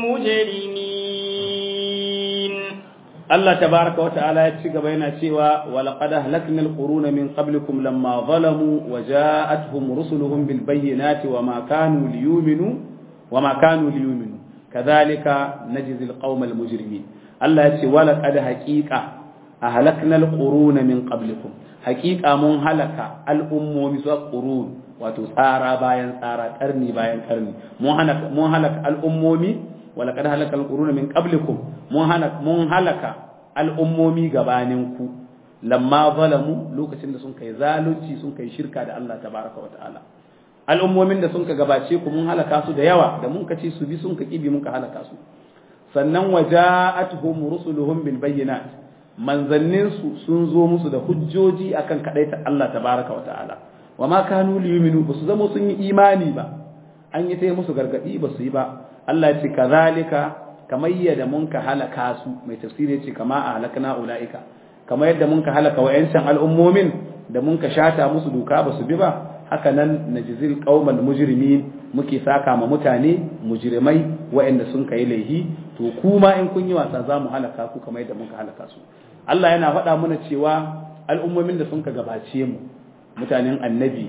S1: المجرمين
S2: Allah tabaraka wa ta'ala ya ci gaba yana cewa wa laqad ahlakna al-quruna min qablikum lamma zalamu wa ja'atuhum rusuluhum bil bayyinati wa ma kanu liyu'minu wa ma kanu liyu'minu kadhalika najzi al-qawma al-mujrimin Allah ya ce wa laqad haqiqa ahlakna al-quruna min qablikum haqiqa mun halaka al-ummomi su qurun wato tsara bayan tsara karni bayan karni mun halaka mun halaka al'ummomi wa laqad halaka al-quruna min qablikum mun halaka mun halaka al'ummomi gabanin ku lamma zalamu lokacin da sun kai zalunci sun kai shirka da Allah tabaraka wa ta'ala al'ummomin da sun ka gabace ku mun halaka su da yawa da mun ka ce su bi sun ka kibi mun ka halaka su sannan waja'atuhum rusuluhum bil bayyinat manzannin su sun zo musu da hujjoji akan kadaita Allah tabaraka wa ta'ala wa ma kanu liyuminu ba su zama sun yi imani ba an yi ta musu gargadi ba su yi ba Allah ya ce kazalika kamar yadda mun ka halaka su mai tafsiri ce kama a halakna ulaika kamar yadda mun ka halaka wayancan al'ummomin da mun ka shata musu doka ba su bi ba haka nan najzil qaumal mujrimin muke saka ma mutane mujrimai waɗanda sun kai laihi to kuma in kun yi wasa za mu halaka ku kamar yadda muka halaka su Allah yana faɗa mana cewa al'ummomin da sun ka gabace mu mutanen annabi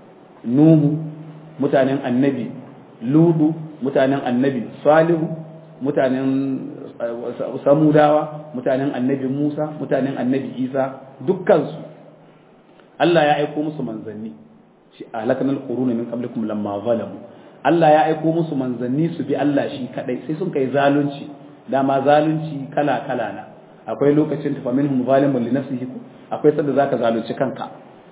S2: nuhu mutanen annabi ludu mutanen annabi salihu mutanen samudawa mutanen annabi musa mutanen annabi isa dukkansu Allah ya aiko musu manzanni shi halakana alquruna min qablikum lamma zalamu Allah ya aiko musu manzanni su bi Allah shi kadai sai sun kai zalunci dama zalunci kala kala na akwai lokacin tafa minhum zalimun li nafsihi akwai sanda zaka zalunci kanka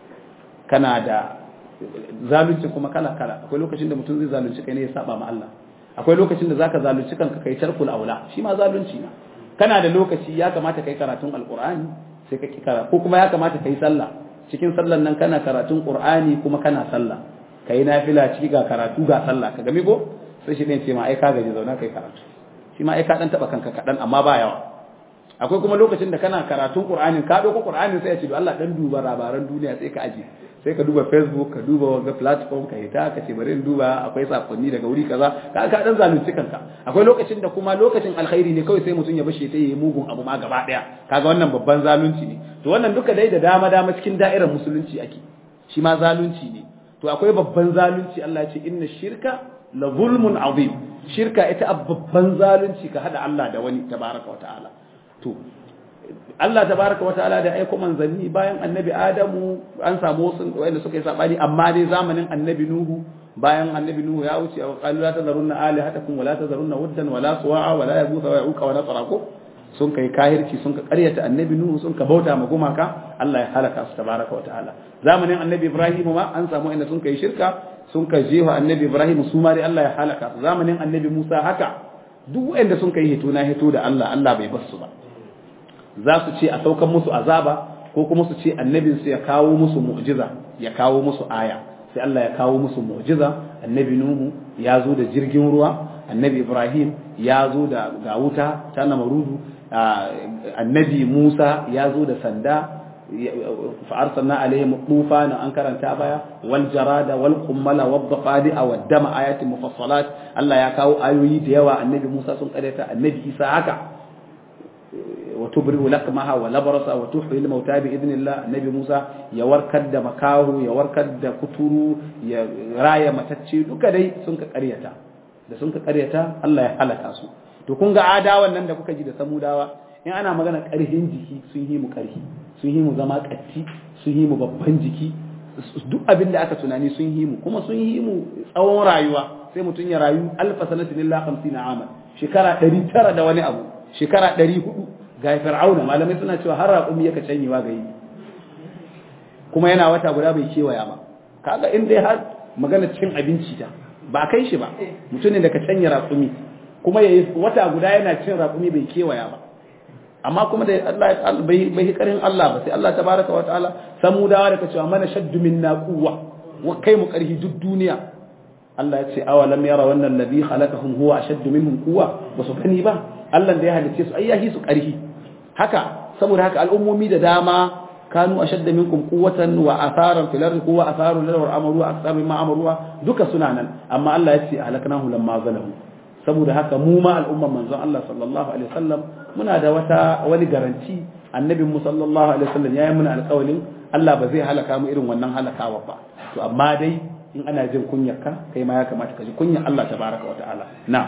S2: kana da zalunci kuma kala kala akwai lokacin da mutum zai zalunci kai ne ya saba ma Allah akwai lokacin da zaka zalunci kanka kai tarkul aula shi ma zalunci na kana da lokaci ya kamata kai karatun alqur'ani sai ka kara ko kuma ya kamata kai sallah cikin sallan nan kana karatun qur'ani kuma kana sallah kai nafila ciki ga karatu ga sallah ka game ko sai shi ne ce ma ai ka gaji zauna kai karatu shi ma ai ka dan taba kanka kadan amma ba yawa akwai kuma lokacin da kana karatun qur'anin ka dauko qur'anin sai ya ce Allah dan duba labaran duniya sai ka aje sai ka duba facebook ka duba wanga platform ka hita ka ce bari in duba akwai sakonni daga wuri kaza ka ka dan zalunci kanka akwai lokacin da kuma lokacin alkhairi ne kawai sai mutum ya bashe ta yi mugun abu ma gaba daya kaga wannan babban zalunci ne to wannan duka dai da dama dama cikin da'irar musulunci ake shi ma zalunci ne to akwai babban zalunci Allah ya ce inna shirka la zulmun azim shirka ita babban zalunci ka hada Allah da wani tabaraka wa ta'ala to Allah tabaraka wa ta'ala da aiko manzanni bayan annabi Adamu an samu wasu wanda suka yi sabani amma dai zamanin annabi Nuhu bayan annabi Nuhu ya wuce wa qalu la tazarunna alihatakum wa la tazarunna wuddan wa la suwa'a wa la yaghutha wa ya'uqa wa nasra ko sun kai kahirci sun ka karyata annabi Nuhu sun ka bauta ma gumaka Allah ya halaka su tabaraka wa ta'ala zamanin annabi Ibrahim ma an samu inda sun kai shirka sun ka jefa annabi Ibrahim su ma dai Allah ya halaka su zamanin annabi Musa haka duk wanda sun kai hito na hito da Allah Allah bai bar su ba za su ce a saukan musu azaba ko kuma su ce annabinsu ya kawo musu mu'jiza ya kawo musu aya sai Allah ya kawo musu mu'jiza annabi Nuhu ya zo da jirgin ruwa annabi Ibrahim ya zo da ga wuta ta namarudu annabi Musa ya zo da sanda فأرسلنا عليهم الطوفان أنكر تابايا والجراد والقمل والضفادع والدم آيات مفصلات الله يكاو آيوي ديوا النبي موسى سنقريتا النبي إيسا هكا وتبرئ لقمها ولبرص وتحيي الموتى باذن الله النبي موسى ya warkar da makahu ya warkar da kuturu ya raya matacce duka dai sun ka karyata da sun ka karyata Allah ya halaka su to kun ga adawan nan da kuka ji da samudawa in ana magana karhin jiki sun yi mu karhi sun yi mu zama katti sun yi mu babban jiki duk abin da aka tunani sun yi mu kuma sun yi mu tsawon rayuwa sai mutum ya rayu alfa sanatin illa 50 aman shekara 900 da wani abu shekara 400 ga fir'auna malamai suna cewa har raƙumi yaka canyewa ga yi kuma yana wata guda bai kewaya ba kaga in dai har magana cin abinci ta ba kai shi ba mutum ne da ka canya raƙumi kuma yayi wata guda yana cin raƙumi bai kewaya ba amma kuma da Allah bai bai karin Allah ba sai Allah tabaraka wa ta'ala samudawa da ka cewa mana shaddu minna quwwa wa kai mu karhi duk duniya Allah ya ce awalam yara wannan ladhi khalaqahum huwa ashaddu minhum quwwa ba su gani ba Allah da ya halicce su ayyahi su karhi haka saboda haka al'ummomi da dama kanu ashadda minkum quwwatan wa atharan fil ardi quwwa atharu lil wa amaru akthar mimma amaru duka suna nan amma Allah ya ce halaknahu lamma zalamu saboda haka mu ma al'umman manzon Allah sallallahu alaihi wasallam muna da wata wani garanti annabin mu sallallahu alaihi wasallam yayi muna alƙawalin Allah ba zai halaka mu irin wannan halakawa ba to amma dai in ana jin kunyarka kai ma ya kamata ka ji kunyar Allah tabaraka wa ta'ala na'am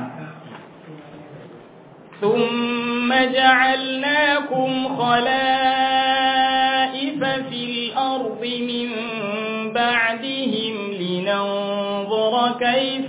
S1: ثم جعلناكم خلائف في الأرض من بعدهم لننظر كيف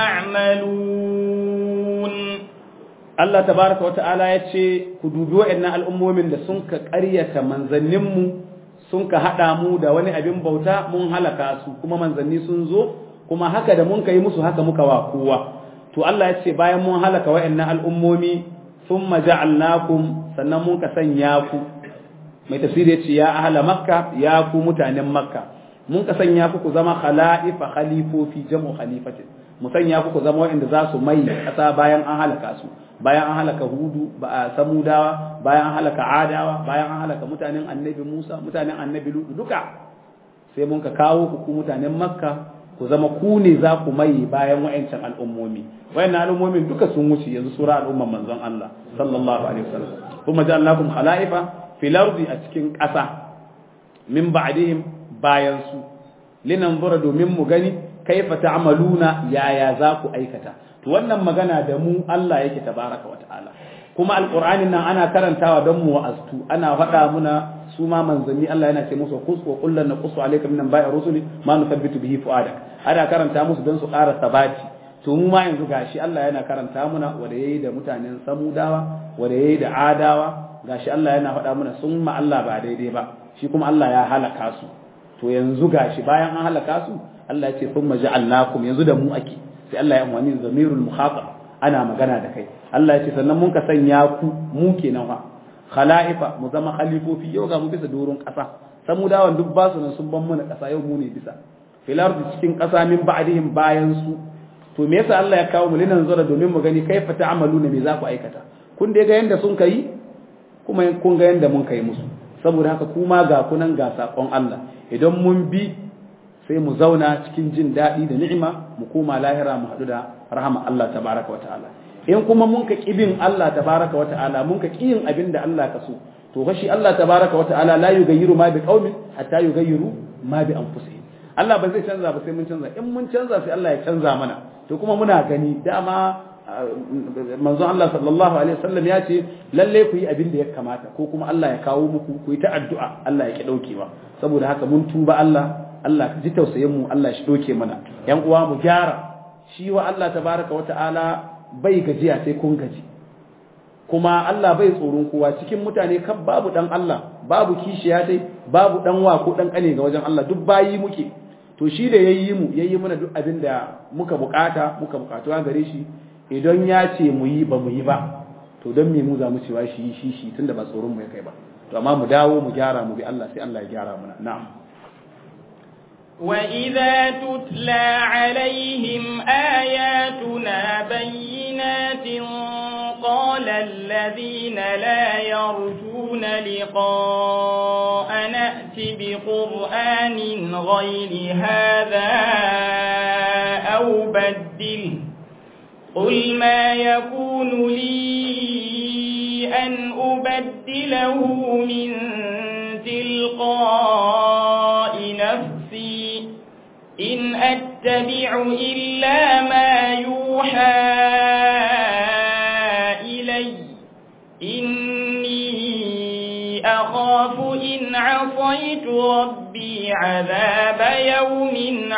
S1: تعملون
S2: Allah tabaraka wa ta'ala ya ce ku dubi wa'annan al'ummomin da sun ka ƙaryata manzanninmu sun ka haɗa mu da wani abin bauta mun halaka su kuma manzanni sun zo kuma haka da mun ka yi musu haka muka wa kowa to Allah ya ce bayan mun halaka wa'annan al'ummomi thumma ja'alnakum sannan mun ka sanya ku mai tafsiri ya ce ya ahla makka ya ku mutanen makka mun ka sanya ku ku zama khala'ifa khalifofi jam'u khalifatin mu sanya ku ku zama waɗanda za su mai ƙasa bayan an halaka su bayan an halaka hudu ba a samudawa bayan an halaka adawa bayan an halaka mutanen annabi musa mutanen annabi lutu duka sai mun ka kawo ku ku mutanen makka ku zama ku ne za ku mai bayan wa'ancan al'ummomi wayannan al'ummomin duka sun wuce yanzu sura al'umman manzon Allah sallallahu alaihi wasallam kuma ja'alnakum khala'ifa fil ardi a cikin ƙasa min ba'dihim bayan su linanzura domin mu gani kaifa ta'maluna yaya za ku aikata to wannan magana da mu Allah yake tabaraka wata'ala kuma alqur'anin nan ana karantawa don mu wa'aztu ana faɗa muna su ma manzanni Allah yana ce musu qus wa qul lan naqsu alayka min ba'i rusuli ma nuthabbitu bihi fu'adak ana karanta musu don su ƙara sabati to mu ma yanzu gashi Allah yana karanta muna wanda yayi da mutanen samudawa wanda yayi da adawa gashi Allah yana faɗa muna sun ma Allah ba daidai ba shi kuma Allah ya halaka su to yanzu gashi bayan an halaka su Allah ya ce thumma ja'alnakum yanzu da mu ake sai Allah ya amfani da zamirul mukhatab ana magana da kai Allah ya ce sannan mun ka sanya ku mu kenan fa khala'ifa mu zama khalifofi yau ga mu bisa doron kasa samudawan duk ba su nan sun ban mana kasa yau mu ne bisa fil ardi cikin kasa min ba'dihim bayan su to me yasa Allah ya kawo mu linan zura domin mu gani kaifa ta'maluna me za ku aikata kun dai ga yanda sun kai kuma kun ga yanda mun kai musu saboda haka kuma ga kunan ga sakon Allah idan mun bi sai mu zauna cikin jin daɗi da ni'ima mu koma lahira mu haɗu da rahama Allah tabaraka wa ta'ala in kuma mun ka kibin Allah tabaraka wa ta'ala mun ka kiyin abin da Allah ka so to fa shi Allah tabaraka wa ta'ala la yughayyiru ma bi qaumin hatta yughayyiru ma bi anfusihim Allah ba zai canza ba sai mun canza in mun canza sai Allah ya canza mana to kuma muna gani dama manzon Allah sallallahu alaihi wasallam ya ce lalle ku yi abin da ya kamata ko kuma Allah ya kawo muku ku yi ta addu'a Allah ya ki daukewa saboda haka mun tuba Allah Allah ka ji tausayin mu Allah shi doke mana yan uwa mu gyara shi wa Allah tabaraka wa ta'ala bai gajiya sai kun gaji kuma Allah bai tsoron kowa cikin mutane kan babu dan Allah babu kishiya dai babu dan wa ko dan kane ga wajen Allah duk bayi muke to shi da yayi mu yayi mana duk abin da muka bukata muka bukatu a gare shi idan ya ce mu yi ba mu yi ba to don me mu za mu cewa shi shi shi tunda ba tsoron mu ya kai ba to amma mu dawo mu gyara mu bi Allah sai Allah ya gyara mana na'am
S1: وإذا تتلى عليهم آياتنا بينات قال الذين لا يرجون لقاء نأت بقرآن غير هذا أو بدله قل ما يكون لي أن أبدله من تلقاء نفسي إن أتبع إلا ما يوحى إلي إني أخاف إن عصيت ربي عذاب يوم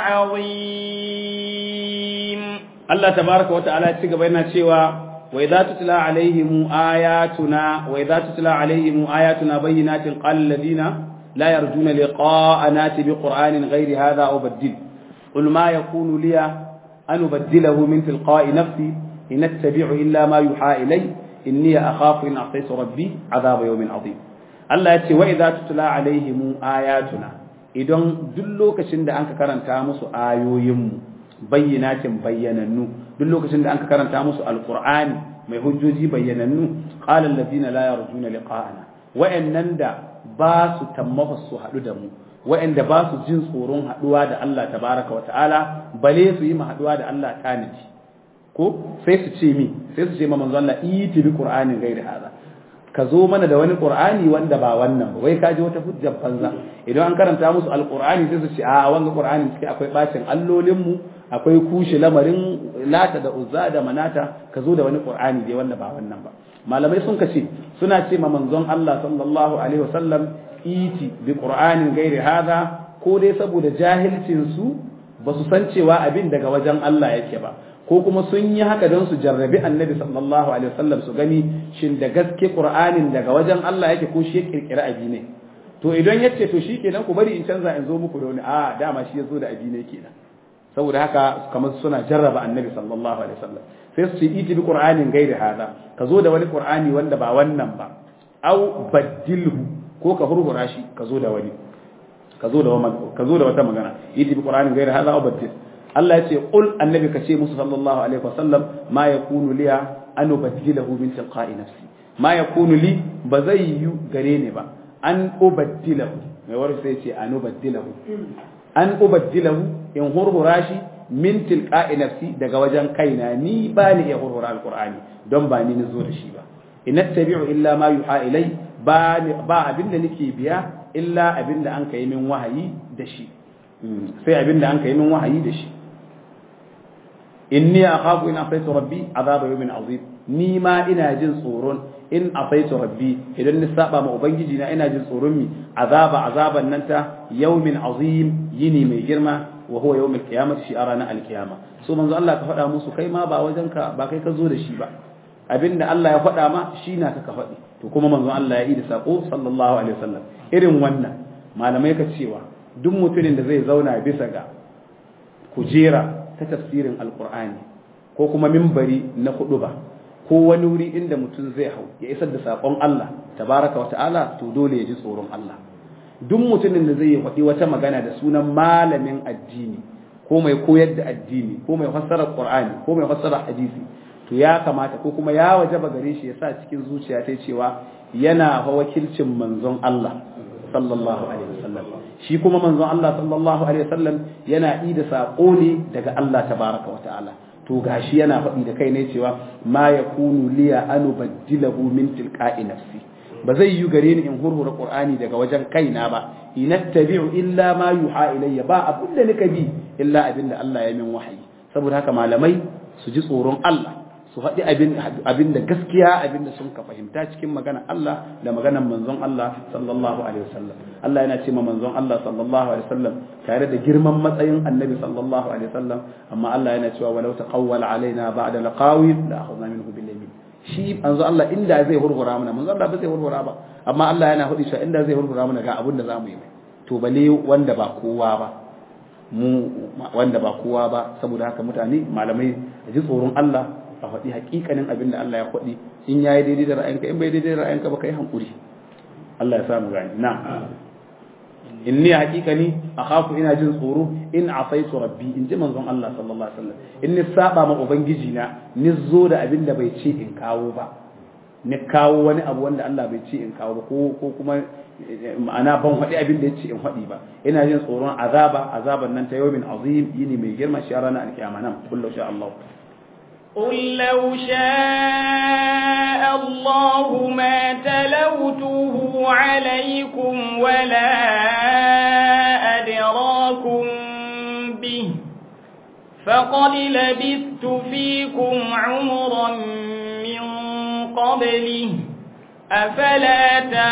S1: عظيم
S2: Allah tabaraka wa ta'ala ci gaba yana cewa wa idza tutla alaihim ayatuna wa idza tutla alaihim ayatuna bayyinatin qala alladhina la yarjuna liqa'ana bi qur'anin ghairi hadha aw baddil qul ma yakunu li an ubaddilahu min tilqa'i nafsi in attabi'u illa ma yuha ilay inni akhafu in asaytu rabbi adhab yawmin adhim Allah ya ce wa idza tutla alaihim ayatuna idan duk lokacin da anka karanta musu ayoyinmu bayyinatin bayyanannu duk lokacin da an karanta musu alqur'ani mai hujjoji bayyanannu qala allazina la yarjuna liqa'ana wa'annan da ba su tammafa su hadu da mu wa'anda ba su jin tsoron haduwa da Allah tabaraka wa ta'ala bale su yi haduwa da Allah taniji ko sai su ce mi sai su ce ma manzo Allah iti bi qur'anin gairi hada ka zo mana da wani qur'ani wanda ba wannan ba wai ka ji wata hujjar banza idan an karanta musu alqur'ani sai su ce a wanga qur'ani cike akwai bacin allolin mu akwai kushe lamarin lata da uzza da manata ka zo da wani qur'ani dai wanda ba wannan ba malamai sun kace suna ce ma manzon Allah sallallahu alaihi wasallam iti bi qur'anin gairi hada ko dai saboda jahilcin su ba su san cewa abin daga wajen Allah yake ba ko kuma sun yi haka don su jarrabi annabi sallallahu alaihi wasallam su gani shin da gaske qur'anin daga wajen Allah yake ko shi ya kirkira abi ne to idan yace to shikenan ku bari in canza in zo muku da wani a dama shi ya zo da abi ne kenan saboda haka kamar suna jarraba annabi sallallahu alaihi wasallam sai su ce iti bi qur'anin gairi hada ka zo da wani qur'ani wanda ba wannan ba au baddilhu ko ka hurhura shi ka zo da wani ka zo da ka zo da wata magana iti bi qur'anin gairi hada au baddil Allah ya ce qul annabi ka ce musu sallallahu alaihi wasallam ma yakunu liya an ubaddilahu min tilqa'i nafsi ma yakunu li ba zai yi gare ni ba an ubaddilahu mai wani sai ce an ubaddilahu an ubaddilahu in hurhura shi min tilqa'i nafsi daga wajen kaina ni ba ni iya hurhura alqur'ani don ba ni zo da shi ba in tabi'u illa ma yuha ilai ba ba abinda nake biya illa abinda an kai min wahayi da shi sai abinda an kai min wahayi da shi inni akhafu in asaitu rabbi azaba yawmin azim ni ma ina jin tsoron in asaitu rabbi idan ni saba ma ubangiji na ina jin tsoron mi azaba azaban nan ta yawmin azim yini mai girma wa huwa yawmul qiyamati shi arana alqiyama so manzo Allah ka faɗa musu kai ma ba wajen ka ba kai ka zo da shi ba abinda Allah ya faɗa ma shi na ka faɗi to kuma manzo Allah ya yi da sako sallallahu alaihi wasallam irin wannan malamai ka cewa duk mutumin da zai zauna bisa ga kujera ta tafsirin alkur'ani ko kuma mimbari na hudu ba ko wani wuri inda mutum zai hau ya isar da saƙon Allah tabaraka wa ta'ala to dole ya ji tsoron Allah duk mutumin da zai faɗi wata magana da sunan malamin addini ko mai koyar da addini ko mai fassara qur'ani ko mai fassara hadisi to ya kamata ko kuma ya wajaba gare shi ya sa cikin zuciya ta cewa yana fa wakilcin manzon Allah sallallahu alaihi wasallam shi kuma manzon Allah sallallahu alaihi wasallam yana yi da sako ne daga Allah tabaraka wa ta'ala to gashi yana faɗi da kai ne cewa ma yakunu liya an ubaddilahu min tilqa'i nafsi ba zai yi gare ni in hurhura qur'ani daga wajen kaina ba inattabi'u illa ma yuha ilayya ba abin da nika bi illa abin da Allah ya min wahayi saboda haka malamai su ji tsoron Allah su faɗi abin da gaskiya abin da sun ka fahimta cikin magana Allah da maganar manzon Allah sallallahu alaihi wasallam Allah yana ce ma manzon Allah sallallahu alaihi wasallam tare da girman matsayin annabi sallallahu alaihi wasallam amma Allah yana cewa walau taqawwala alaina ba'da laqawil la akhadna minhu bil yamin shi manzon Allah inda zai hurhura mana manzon Allah ba zai hurhura ba amma Allah yana hudi cewa inda zai hurhura mana ga abin da zamu yi mai to bale wanda ba kowa ba mu wanda ba kowa ba saboda haka mutane malamai ji tsoron Allah a faɗi hakikanin abin da Allah ya faɗi in ya yi daidai da ra'ayinka in bai daidai da ra'ayinka ba ka yi hankuri Allah ya samu gani na in ni hakikani a khafu ina jin tsoro in asaitu rabbi in ji manzon Allah sallallahu alaihi wasallam in ni saba ma ubangiji na ni zo da abin da bai ce in kawo ba ni kawo wani abu wanda Allah bai ce in kawo ba ko ko kuma ma'ana ban faɗi abin da ya ce in faɗi ba ina jin tsoron azaba azaban nan ta yawmin azim yini mai girma shi ranar alkiyama nan kullu sha Allah
S1: قل لو شاء الله ما تلوته عليكم ولا أدراكم به فقد لبثت فيكم عمرا من قبله أفلا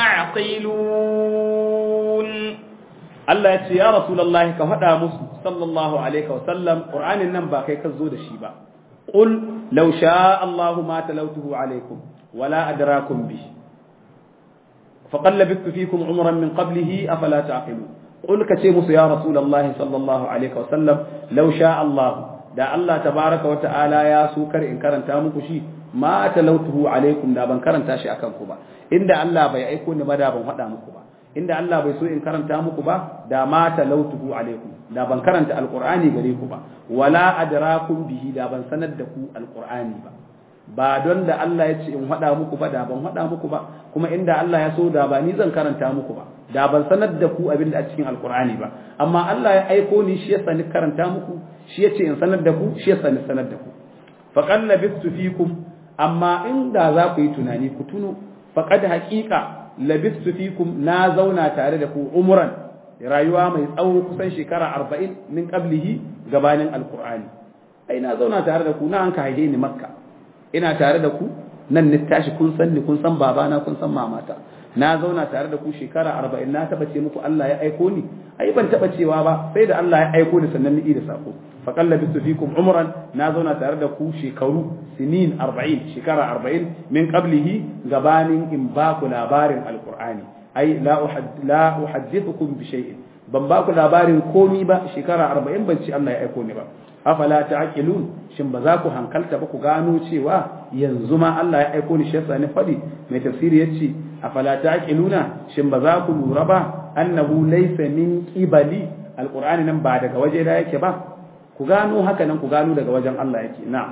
S1: تعقلون
S2: Allah ya ce ya Rasulullahi ka faɗa musu sallallahu alaihi wa sallam Qur'anin nan ba kai ka zo da shi ba قل لو شاء الله ما تلوته عليكم ولا أدراكم به فقد لبثت فيكم عمرا من قبله أفلا تعقلون قل كتيمس يا رسول الله صلى الله عليه وسلم لو شاء الله da Allah tabaraka wa ta'ala ya so kar in karanta muku shi ma talautuhu alaikum da ban karanta shi akan ku ba inda Allah bai aiko ni ba da ban faɗa muku ba inda Allah bai so in karanta muku ba da ma talautuhu alaikum da ban karanta alqur'ani gare ku ba wala adrakum bihi da ban sanar da ku alqur'ani ba ba don da Allah ya ce in faɗa muku ba da ban faɗa muku ba kuma inda Allah ya so da ba ni zan karanta muku ba da ban sanar da ku abin da a cikin alqur'ani ba amma Allah ya aiko ni shi ya sani karanta muku shi ya ce in sanar da ku shi ya sani sanar da ku faqad labistu fikum amma inda za ku yi tunani ku tuno faqad haqiqa labistu fikum na zauna tare da ku umran rayuwa mai tsawo kusan shekara arba'in min qablihi gabanin alqur'ani ai na zauna tare da ku na an ka haihe ni makka ina tare da ku nan ni tashi kun san ni kun san babana kun san mamata na zauna tare da ku shekara arba'in na taɓa ce muku Allah ya aiko ni ai ban taɓa cewa ba sai da Allah ya aiko ni sannan ni da sako faqalla bisu fikum umran na zauna tare da ku shekaru sinin arba'in shekara arba'in min qablihi gabanin in ba ku labarin alqur'ani ai la la uhaddithukum bi shay'in ban ba ku labarin komi ba shekara arba'in ban ci Allah ya aiko ni ba afala ta'qilun shin ba za ku hankalta ba ku gano cewa yanzu ma Allah ya aiko ni shi yasa ni fadi mai tafsiri yace afala ta'qiluna shin ba za ku lura ba annahu laysa min qibali alqur'ani nan ba daga waje da yake ba ku gano haka nan ku gano daga wajen Allah yake na'am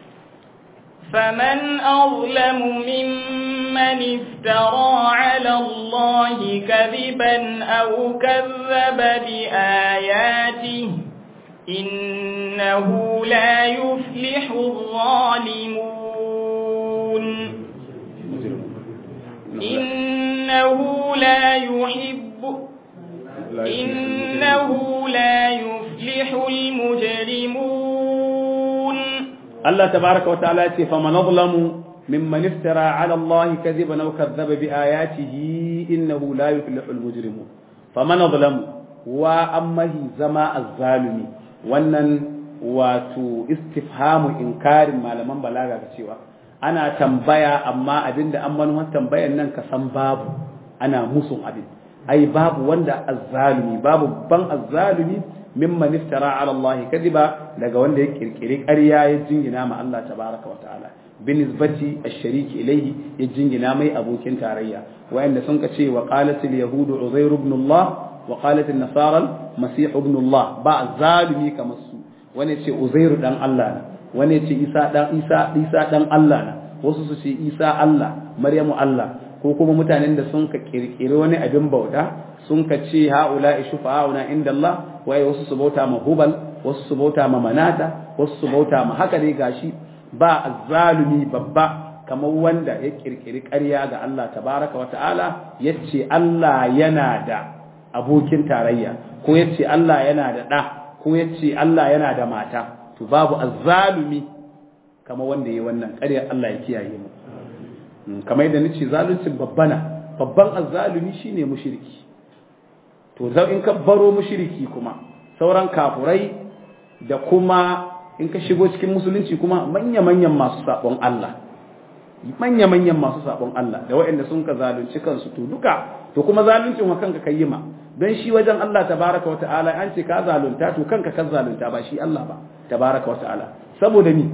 S1: فمن أظلم ممن افترى على الله كذبا أو كذب بآياته إنه لا يفلح الظالمون إنه لا يحب إنه لا يفلح المجرمون
S2: الله تبارك وتعالى فمن أظلم ممن افترى على الله كذبا أو كذب بآياته إنه لا يفلح المجرمون فمن أظلم وأمه زما الظالمي wannan wato istifhamu inkarin malaman balaga ga cewa ana tambaya amma abinda an manuwar tambayan nan ka san babu ana musun abin ai babu wanda azzalumi babu ban azzalumi mimman iftara ala Allah kadiba daga wanda ya kirkiri ƙarya ya jingina ma Allah tabaraka wa ta'ala binisbati ash-shariki ilayhi ya jingina mai abokin tarayya wa'anda sun ka ce wa qalat al-yahudu uzair ibn Allah wa qalat an-nasara masih ibn Allah ba zalimi kamar su wani ce uzair dan Allah ne wani ce isa dan isa isa dan Allah ne wasu su ce isa Allah maryamu Allah ko kuma mutanen da sun ka kirkiri wani abin bauta sun ka ce haula shufa'una inda Allah waye wasu su bauta ma hubal wasu su bauta ma manata wasu su bauta ma haka ne gashi ba azzalumi babba kamar wanda ya kirkiri ƙarya ga Allah tabaraka wata'ala yace Allah yana da abokin tarayya ko yace Allah yana da ɗa ko yace Allah yana da mata to babu azzalumi kamar wanda yayi wannan ƙarya Allah ya kiyaye mu kamar yadda nace zaluncin babbana babban azzalumi shine mushriki to zau in ka baro mushriki kuma sauran kafurai da kuma in ka shigo cikin musulunci kuma manya-manyan masu sabon Allah manya-manyan masu sabon Allah da waɗanda sun ka zalunci kansu to duka to kuma zaluncin wa kanka kai ma don shi wajen Allah tabaraka wa ta'ala an ce ka zalunta to kanka ka zalunta ba shi Allah ba tabaraka wa ta'ala saboda ni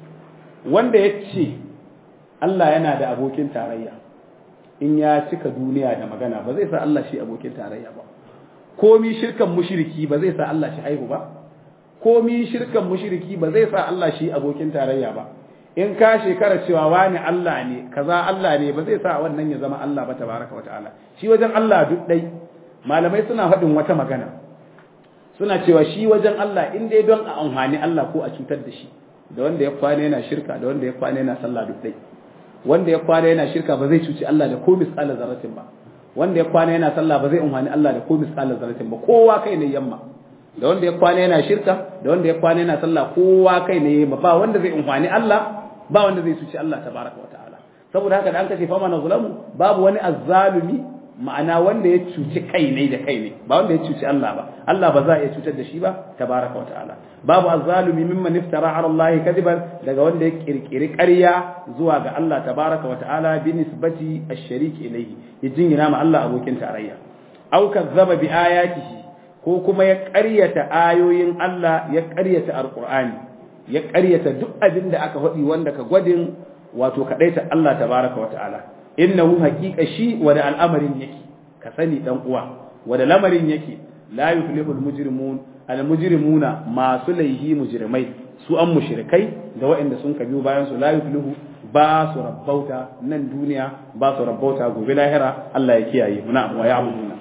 S2: wanda ya ce Allah yana da abokin tarayya in ya cika duniya da magana ba zai sa Allah shi abokin tarayya ba komi shirkan mushriki ba zai sa Allah shi haihu ba komi shirkan mushriki ba zai sa Allah shi abokin tarayya ba in ka shekara cewa wani Allah ne kaza Allah ne ba zai sa wannan ya zama Allah ba tabaraka wa ta'ala shi wajen Allah duk dai malamai suna faɗin wata magana suna cewa shi wajen Allah in dai don a amfani Allah ko a cutar da shi da wanda ya kwana yana shirka da wanda ya kwana yana sallah duk dai wanda ya kwana yana shirka ba zai cuci Allah da ko misqala zarratin ba wanda ya kwana yana sallah ba zai amfani Allah da ko misqala zarratin ba kowa kai ne yamma da wanda ya kwana yana shirka da wanda ya kwana yana sallah kowa kai ne yamma ba wanda zai amfani Allah ba wanda zai cuci Allah tabaraka wa ta'ala saboda haka da an kace fama na zulamu babu wani azzalumi ma'ana wanda ya cuci kai ne da kai ne ba wanda ya cuci Allah ba Allah ba za a iya cutar da shi ba tabaraka wa ta'ala babu azzalumi mimman iftara ala Allah kadiban daga wanda ya kirkiri ƙarya zuwa ga Allah tabaraka wa ta'ala bi nisbati ash-sharik ilayhi ya jingina ma Allah abokin tarayya aw kazzaba bi ayatihi ko kuma ya ƙaryata ayoyin Allah ya ƙaryata alqur'ani ya ƙaryata duk abin da aka faɗi wanda ka gwadin wato kaɗaita Allah tabaraka wa ta'ala innahu haqiqa shi wa da al'amarin yake ka sani dan uwa wa da lamarin yake la yuflihul mujrimun al mujrimuna masu laihi mujrimai su an mushrikai da waɗanda sun kabiyo bayan su la yuflihu ba su rabbauta nan duniya ba su rabbauta gobe lahira Allah ya kiyaye mu na wa ya'buduna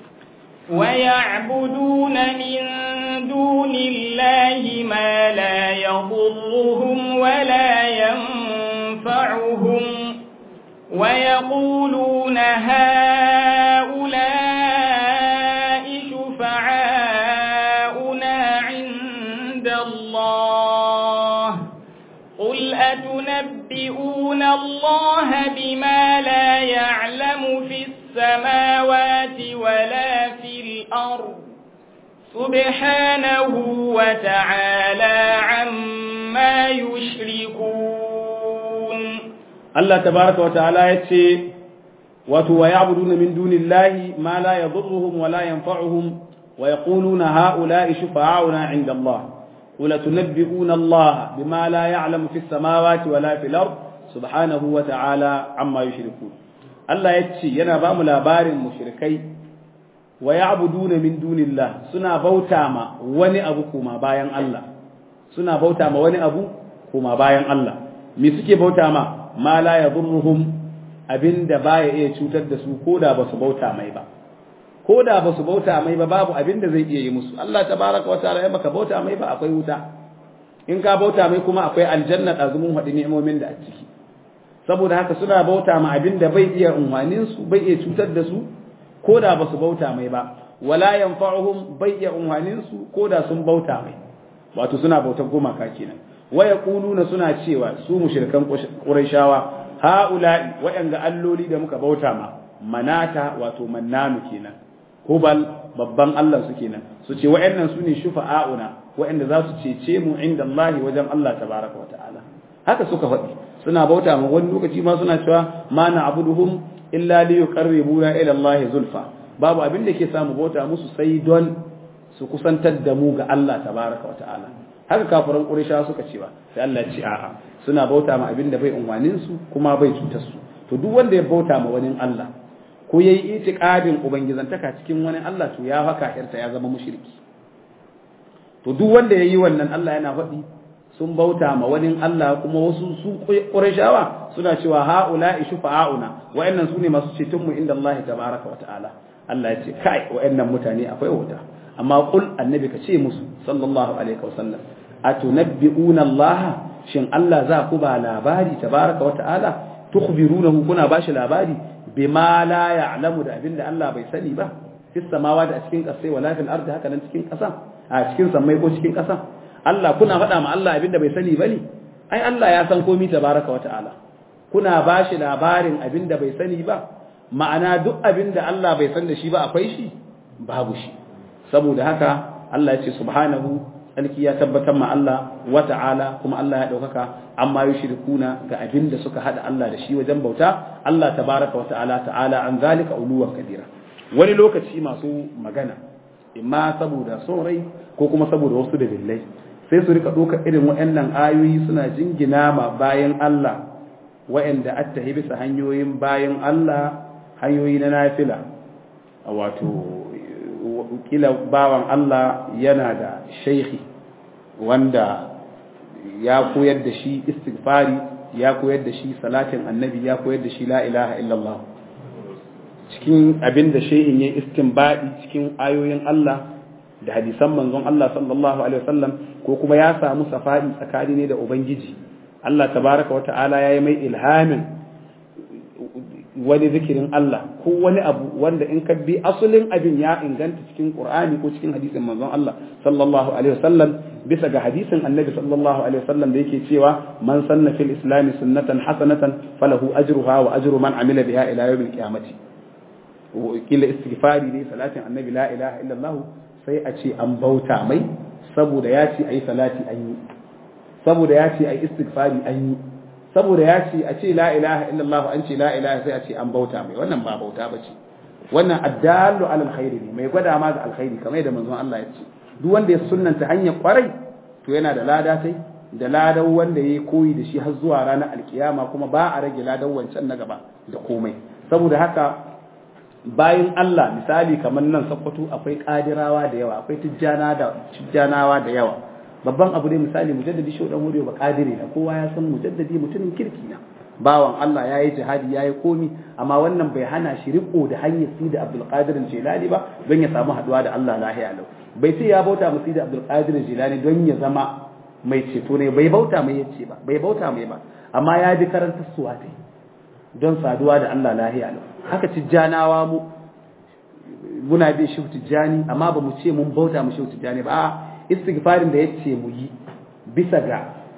S1: ويعبدون من دون الله ما لا يضرهم ولا ينفعهم ويقولون هؤلاء شفعاؤنا عند الله قل أتنبئون يعبدون الله بما لا يعلم في السماوات ولا في الأرض سبحانه وتعالى عما يشركون
S2: الله تبارك وتعالى يتشي wato wa ya'buduna min dunillahi ma la yadhurruhum wa la yanfa'uhum wa yaquluna ha'ula'i shufa'auna 'inda Allah qul tunabbi'una Allah bima la ya'lamu fis samawati wa la fil ard subhanahu wa ta'ala amma yushrikun Allah yace yana ba mu labarin mushrikai wa ya'buduna min dunillah suna bauta ma wani abu kuma bayan Allah suna bauta ma wani abu kuma bayan Allah me suke bauta ma ma la yadhurruhum abin da baya iya cutar da su ko da ba su bauta mai ba ko da ba su bauta mai ba babu abin da zai iya yi musu Allah tabaraka wa ta'ala ya maka bauta mai ba akwai wuta in ka bauta mai kuma akwai aljanna azumun hadi ni'imomin da a ciki saboda haka suna bauta ma abin da bai iya unwanin su bai iya cutar da su ko da ba su bauta mai ba wala yanfa'uhum bai iya unwanin su ko da sun bauta mai wato suna bautar gumaka kenan wa yaquluna suna cewa su mushrikan qurayshawa ha'ula'i waɗanda alloli da muka bauta ma manata wato mannanu kenan hubal babban Allah su kenan su ce waɗannan su ne shufa'auna waɗanda za su cece mu inda Allah wajen Allah tabaraka wa ta'ala haka suka faɗi suna bauta ma wani lokaci ma suna cewa ma na abuduhum illa li yuqarribuna ila Allah zulfa babu abin da ke samu bauta musu sai don su kusantar da mu ga Allah tabaraka wa ta'ala haka kafiran Qurayshawa suka cewa sai Allah ya ce a'a suna bauta ma abin da bai unwanin su kuma bai cutar su to duk wanda ya bauta ma wani Allah ko yayi itiqadin ubangizantaka cikin wani Allah to ya haka irta ya zama mushriki to duk wanda yayi wannan Allah yana faɗi sun bauta ma wani Allah kuma wasu su Qurayshawa suna cewa haula'i shufa'auna wa'annan sune masu ceton mu inda Allah tabaraka wa ta'ala Allah ya ce kai wa'annan mutane akwai wuta amma qul annabi ka ce musu sallallahu alaihi wasallam atunabbi'una Allah shin Allah za ku ba labari tabaraka wa ta'ala tukhbirunahu kuna bashi labari bima la ya'lamu da abinda Allah bai sani ba fis samawati a cikin kasai wala fil ardi haka nan cikin kasa a cikin sammai ko cikin kasa Allah kuna faɗa ma Allah abinda bai sani bane ai Allah ya san komai tabaraka wa ta'ala kuna bashi labarin abinda bai sani ba ma'ana duk abinda Allah bai san da shi ba akwai shi babu shi saboda haka Allah ya ce subhanahu tsarki ya tabbatar ma Allah wa ta'ala kuma Allah ya ɗaukaka amma yi shirkuna ga abin da suka haɗa Allah da shi wajen bauta Allah tabaraka wa ta'ala ta'ala an zalika uluwan kabira wani lokaci masu magana imma saboda son rai ko kuma saboda wasu dalilai sai su rika ɗaukar irin waɗannan ayoyi suna jingina ma bayan Allah waɗanda attahi bisa hanyoyin bayan Allah hanyoyi na nafila wato kila bawan Allah yana da shaikhi wanda ya koyar da shi istighfari ya koyar da shi salatin annabi ya koyar da shi la ilaha illallah cikin abin da shehin ya istinbadi cikin ayoyin Allah da hadisan manzon Allah sallallahu alaihi wasallam ko kuma ya samu safari tsakani ne da ubangiji Allah tabaraka wata'ala ya yi mai ilhamin wani zikirin Allah ko wani abu wanda in ka bi asalin abin ya inganta cikin Qur'ani ko cikin hadisin manzon Allah sallallahu alaihi wasallam bisa ga hadisin Annabi sallallahu alaihi wasallam da yake cewa man sanna fil islam sunnatan hasanatan falahu ajruha wa ajru man amila biha ila yawmil qiyamati kila istighfari ne salatin Annabi la ilaha illallah sai a ce an bauta mai saboda ya ce ayi salati an yi saboda ya ce ayi istighfari an yi saboda ya ce a ce la ilaha illallah an ce la ilaha sai a ce an bauta mai wannan ba bauta ba ce wannan addallu alal khairi ne mai gwada ma ga alkhairi kamar yadda manzon Allah ya ce duk wanda ya sunnanta hanyar kwarai to yana da lada tai da ladan wanda ya koyi da shi har zuwa ranar alkiyama kuma ba a rage ladan wancan na gaba da komai saboda haka bayan Allah misali kamar nan Sokoto akwai kadirawa da yawa akwai tijjana da tijjanawa da yawa babban abu ne misali mujaddadi shi dan wuri ba kadiri na kowa ya san mujaddadi mutumin kirki na bawan Allah yayi jihadi yayi komi amma wannan bai hana shi riko da hanyar sida Abdul Qadir Jilani ba don ya samu haduwa da Allah lahiya lau bai ce ya bauta mu sida Abdul Qadir Jilani don ya zama mai ceto ne bai bauta mai yace ba bai bauta mai ba amma ya bi karantar suwa dai don saduwa da Allah lahiya lau haka tijjanawa mu muna bi shi tijjani amma ba mu ce mun bauta mu shi tijjani ba istighfarin da yace mu yi bisa ga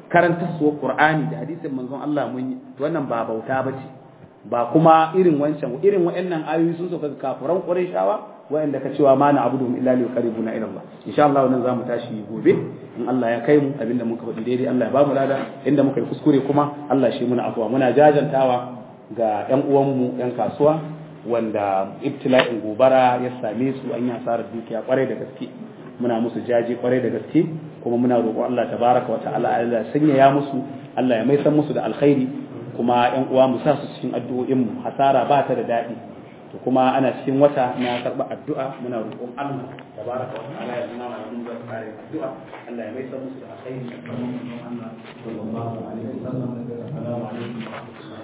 S2: karantarsuwar Qur'ani da hadisin manzon Allah mun yi wannan ba bauta bace ba kuma irin wancan irin waɗannan ayoyi sun sauka ga kafiran Qurayshawa waɗanda ka cewa ma na abudu illa li yuqarribuna ila Allah insha Allah wannan zamu tashi gobe in Allah ya kai mu abinda muka faɗi daidai Allah ya ba mu lada inda muka yi kuskure kuma Allah shi muna afwa muna jajantawa ga ƴan uwanmu ƴan kasuwa wanda ibtila'in gobara ya same su an yi asarar dukiya kwarai da gaske muna musu jaje kwarai da gaske kuma muna roƙon Allah tabaraka wa ta'ala Allah ya sanyaya musu Allah ya mai san musu da alkhairi kuma ƴan uwa mu sa su cikin addu'o'in mu hasara ba ta da daɗi to kuma ana cikin wata na karɓa addu'a muna roƙon Allah tabaraka wa ta'ala ya zama mana mun zai kare addu'a Allah ya mai san musu da alkhairi sallallahu alaihi wasallam assalamu alaikum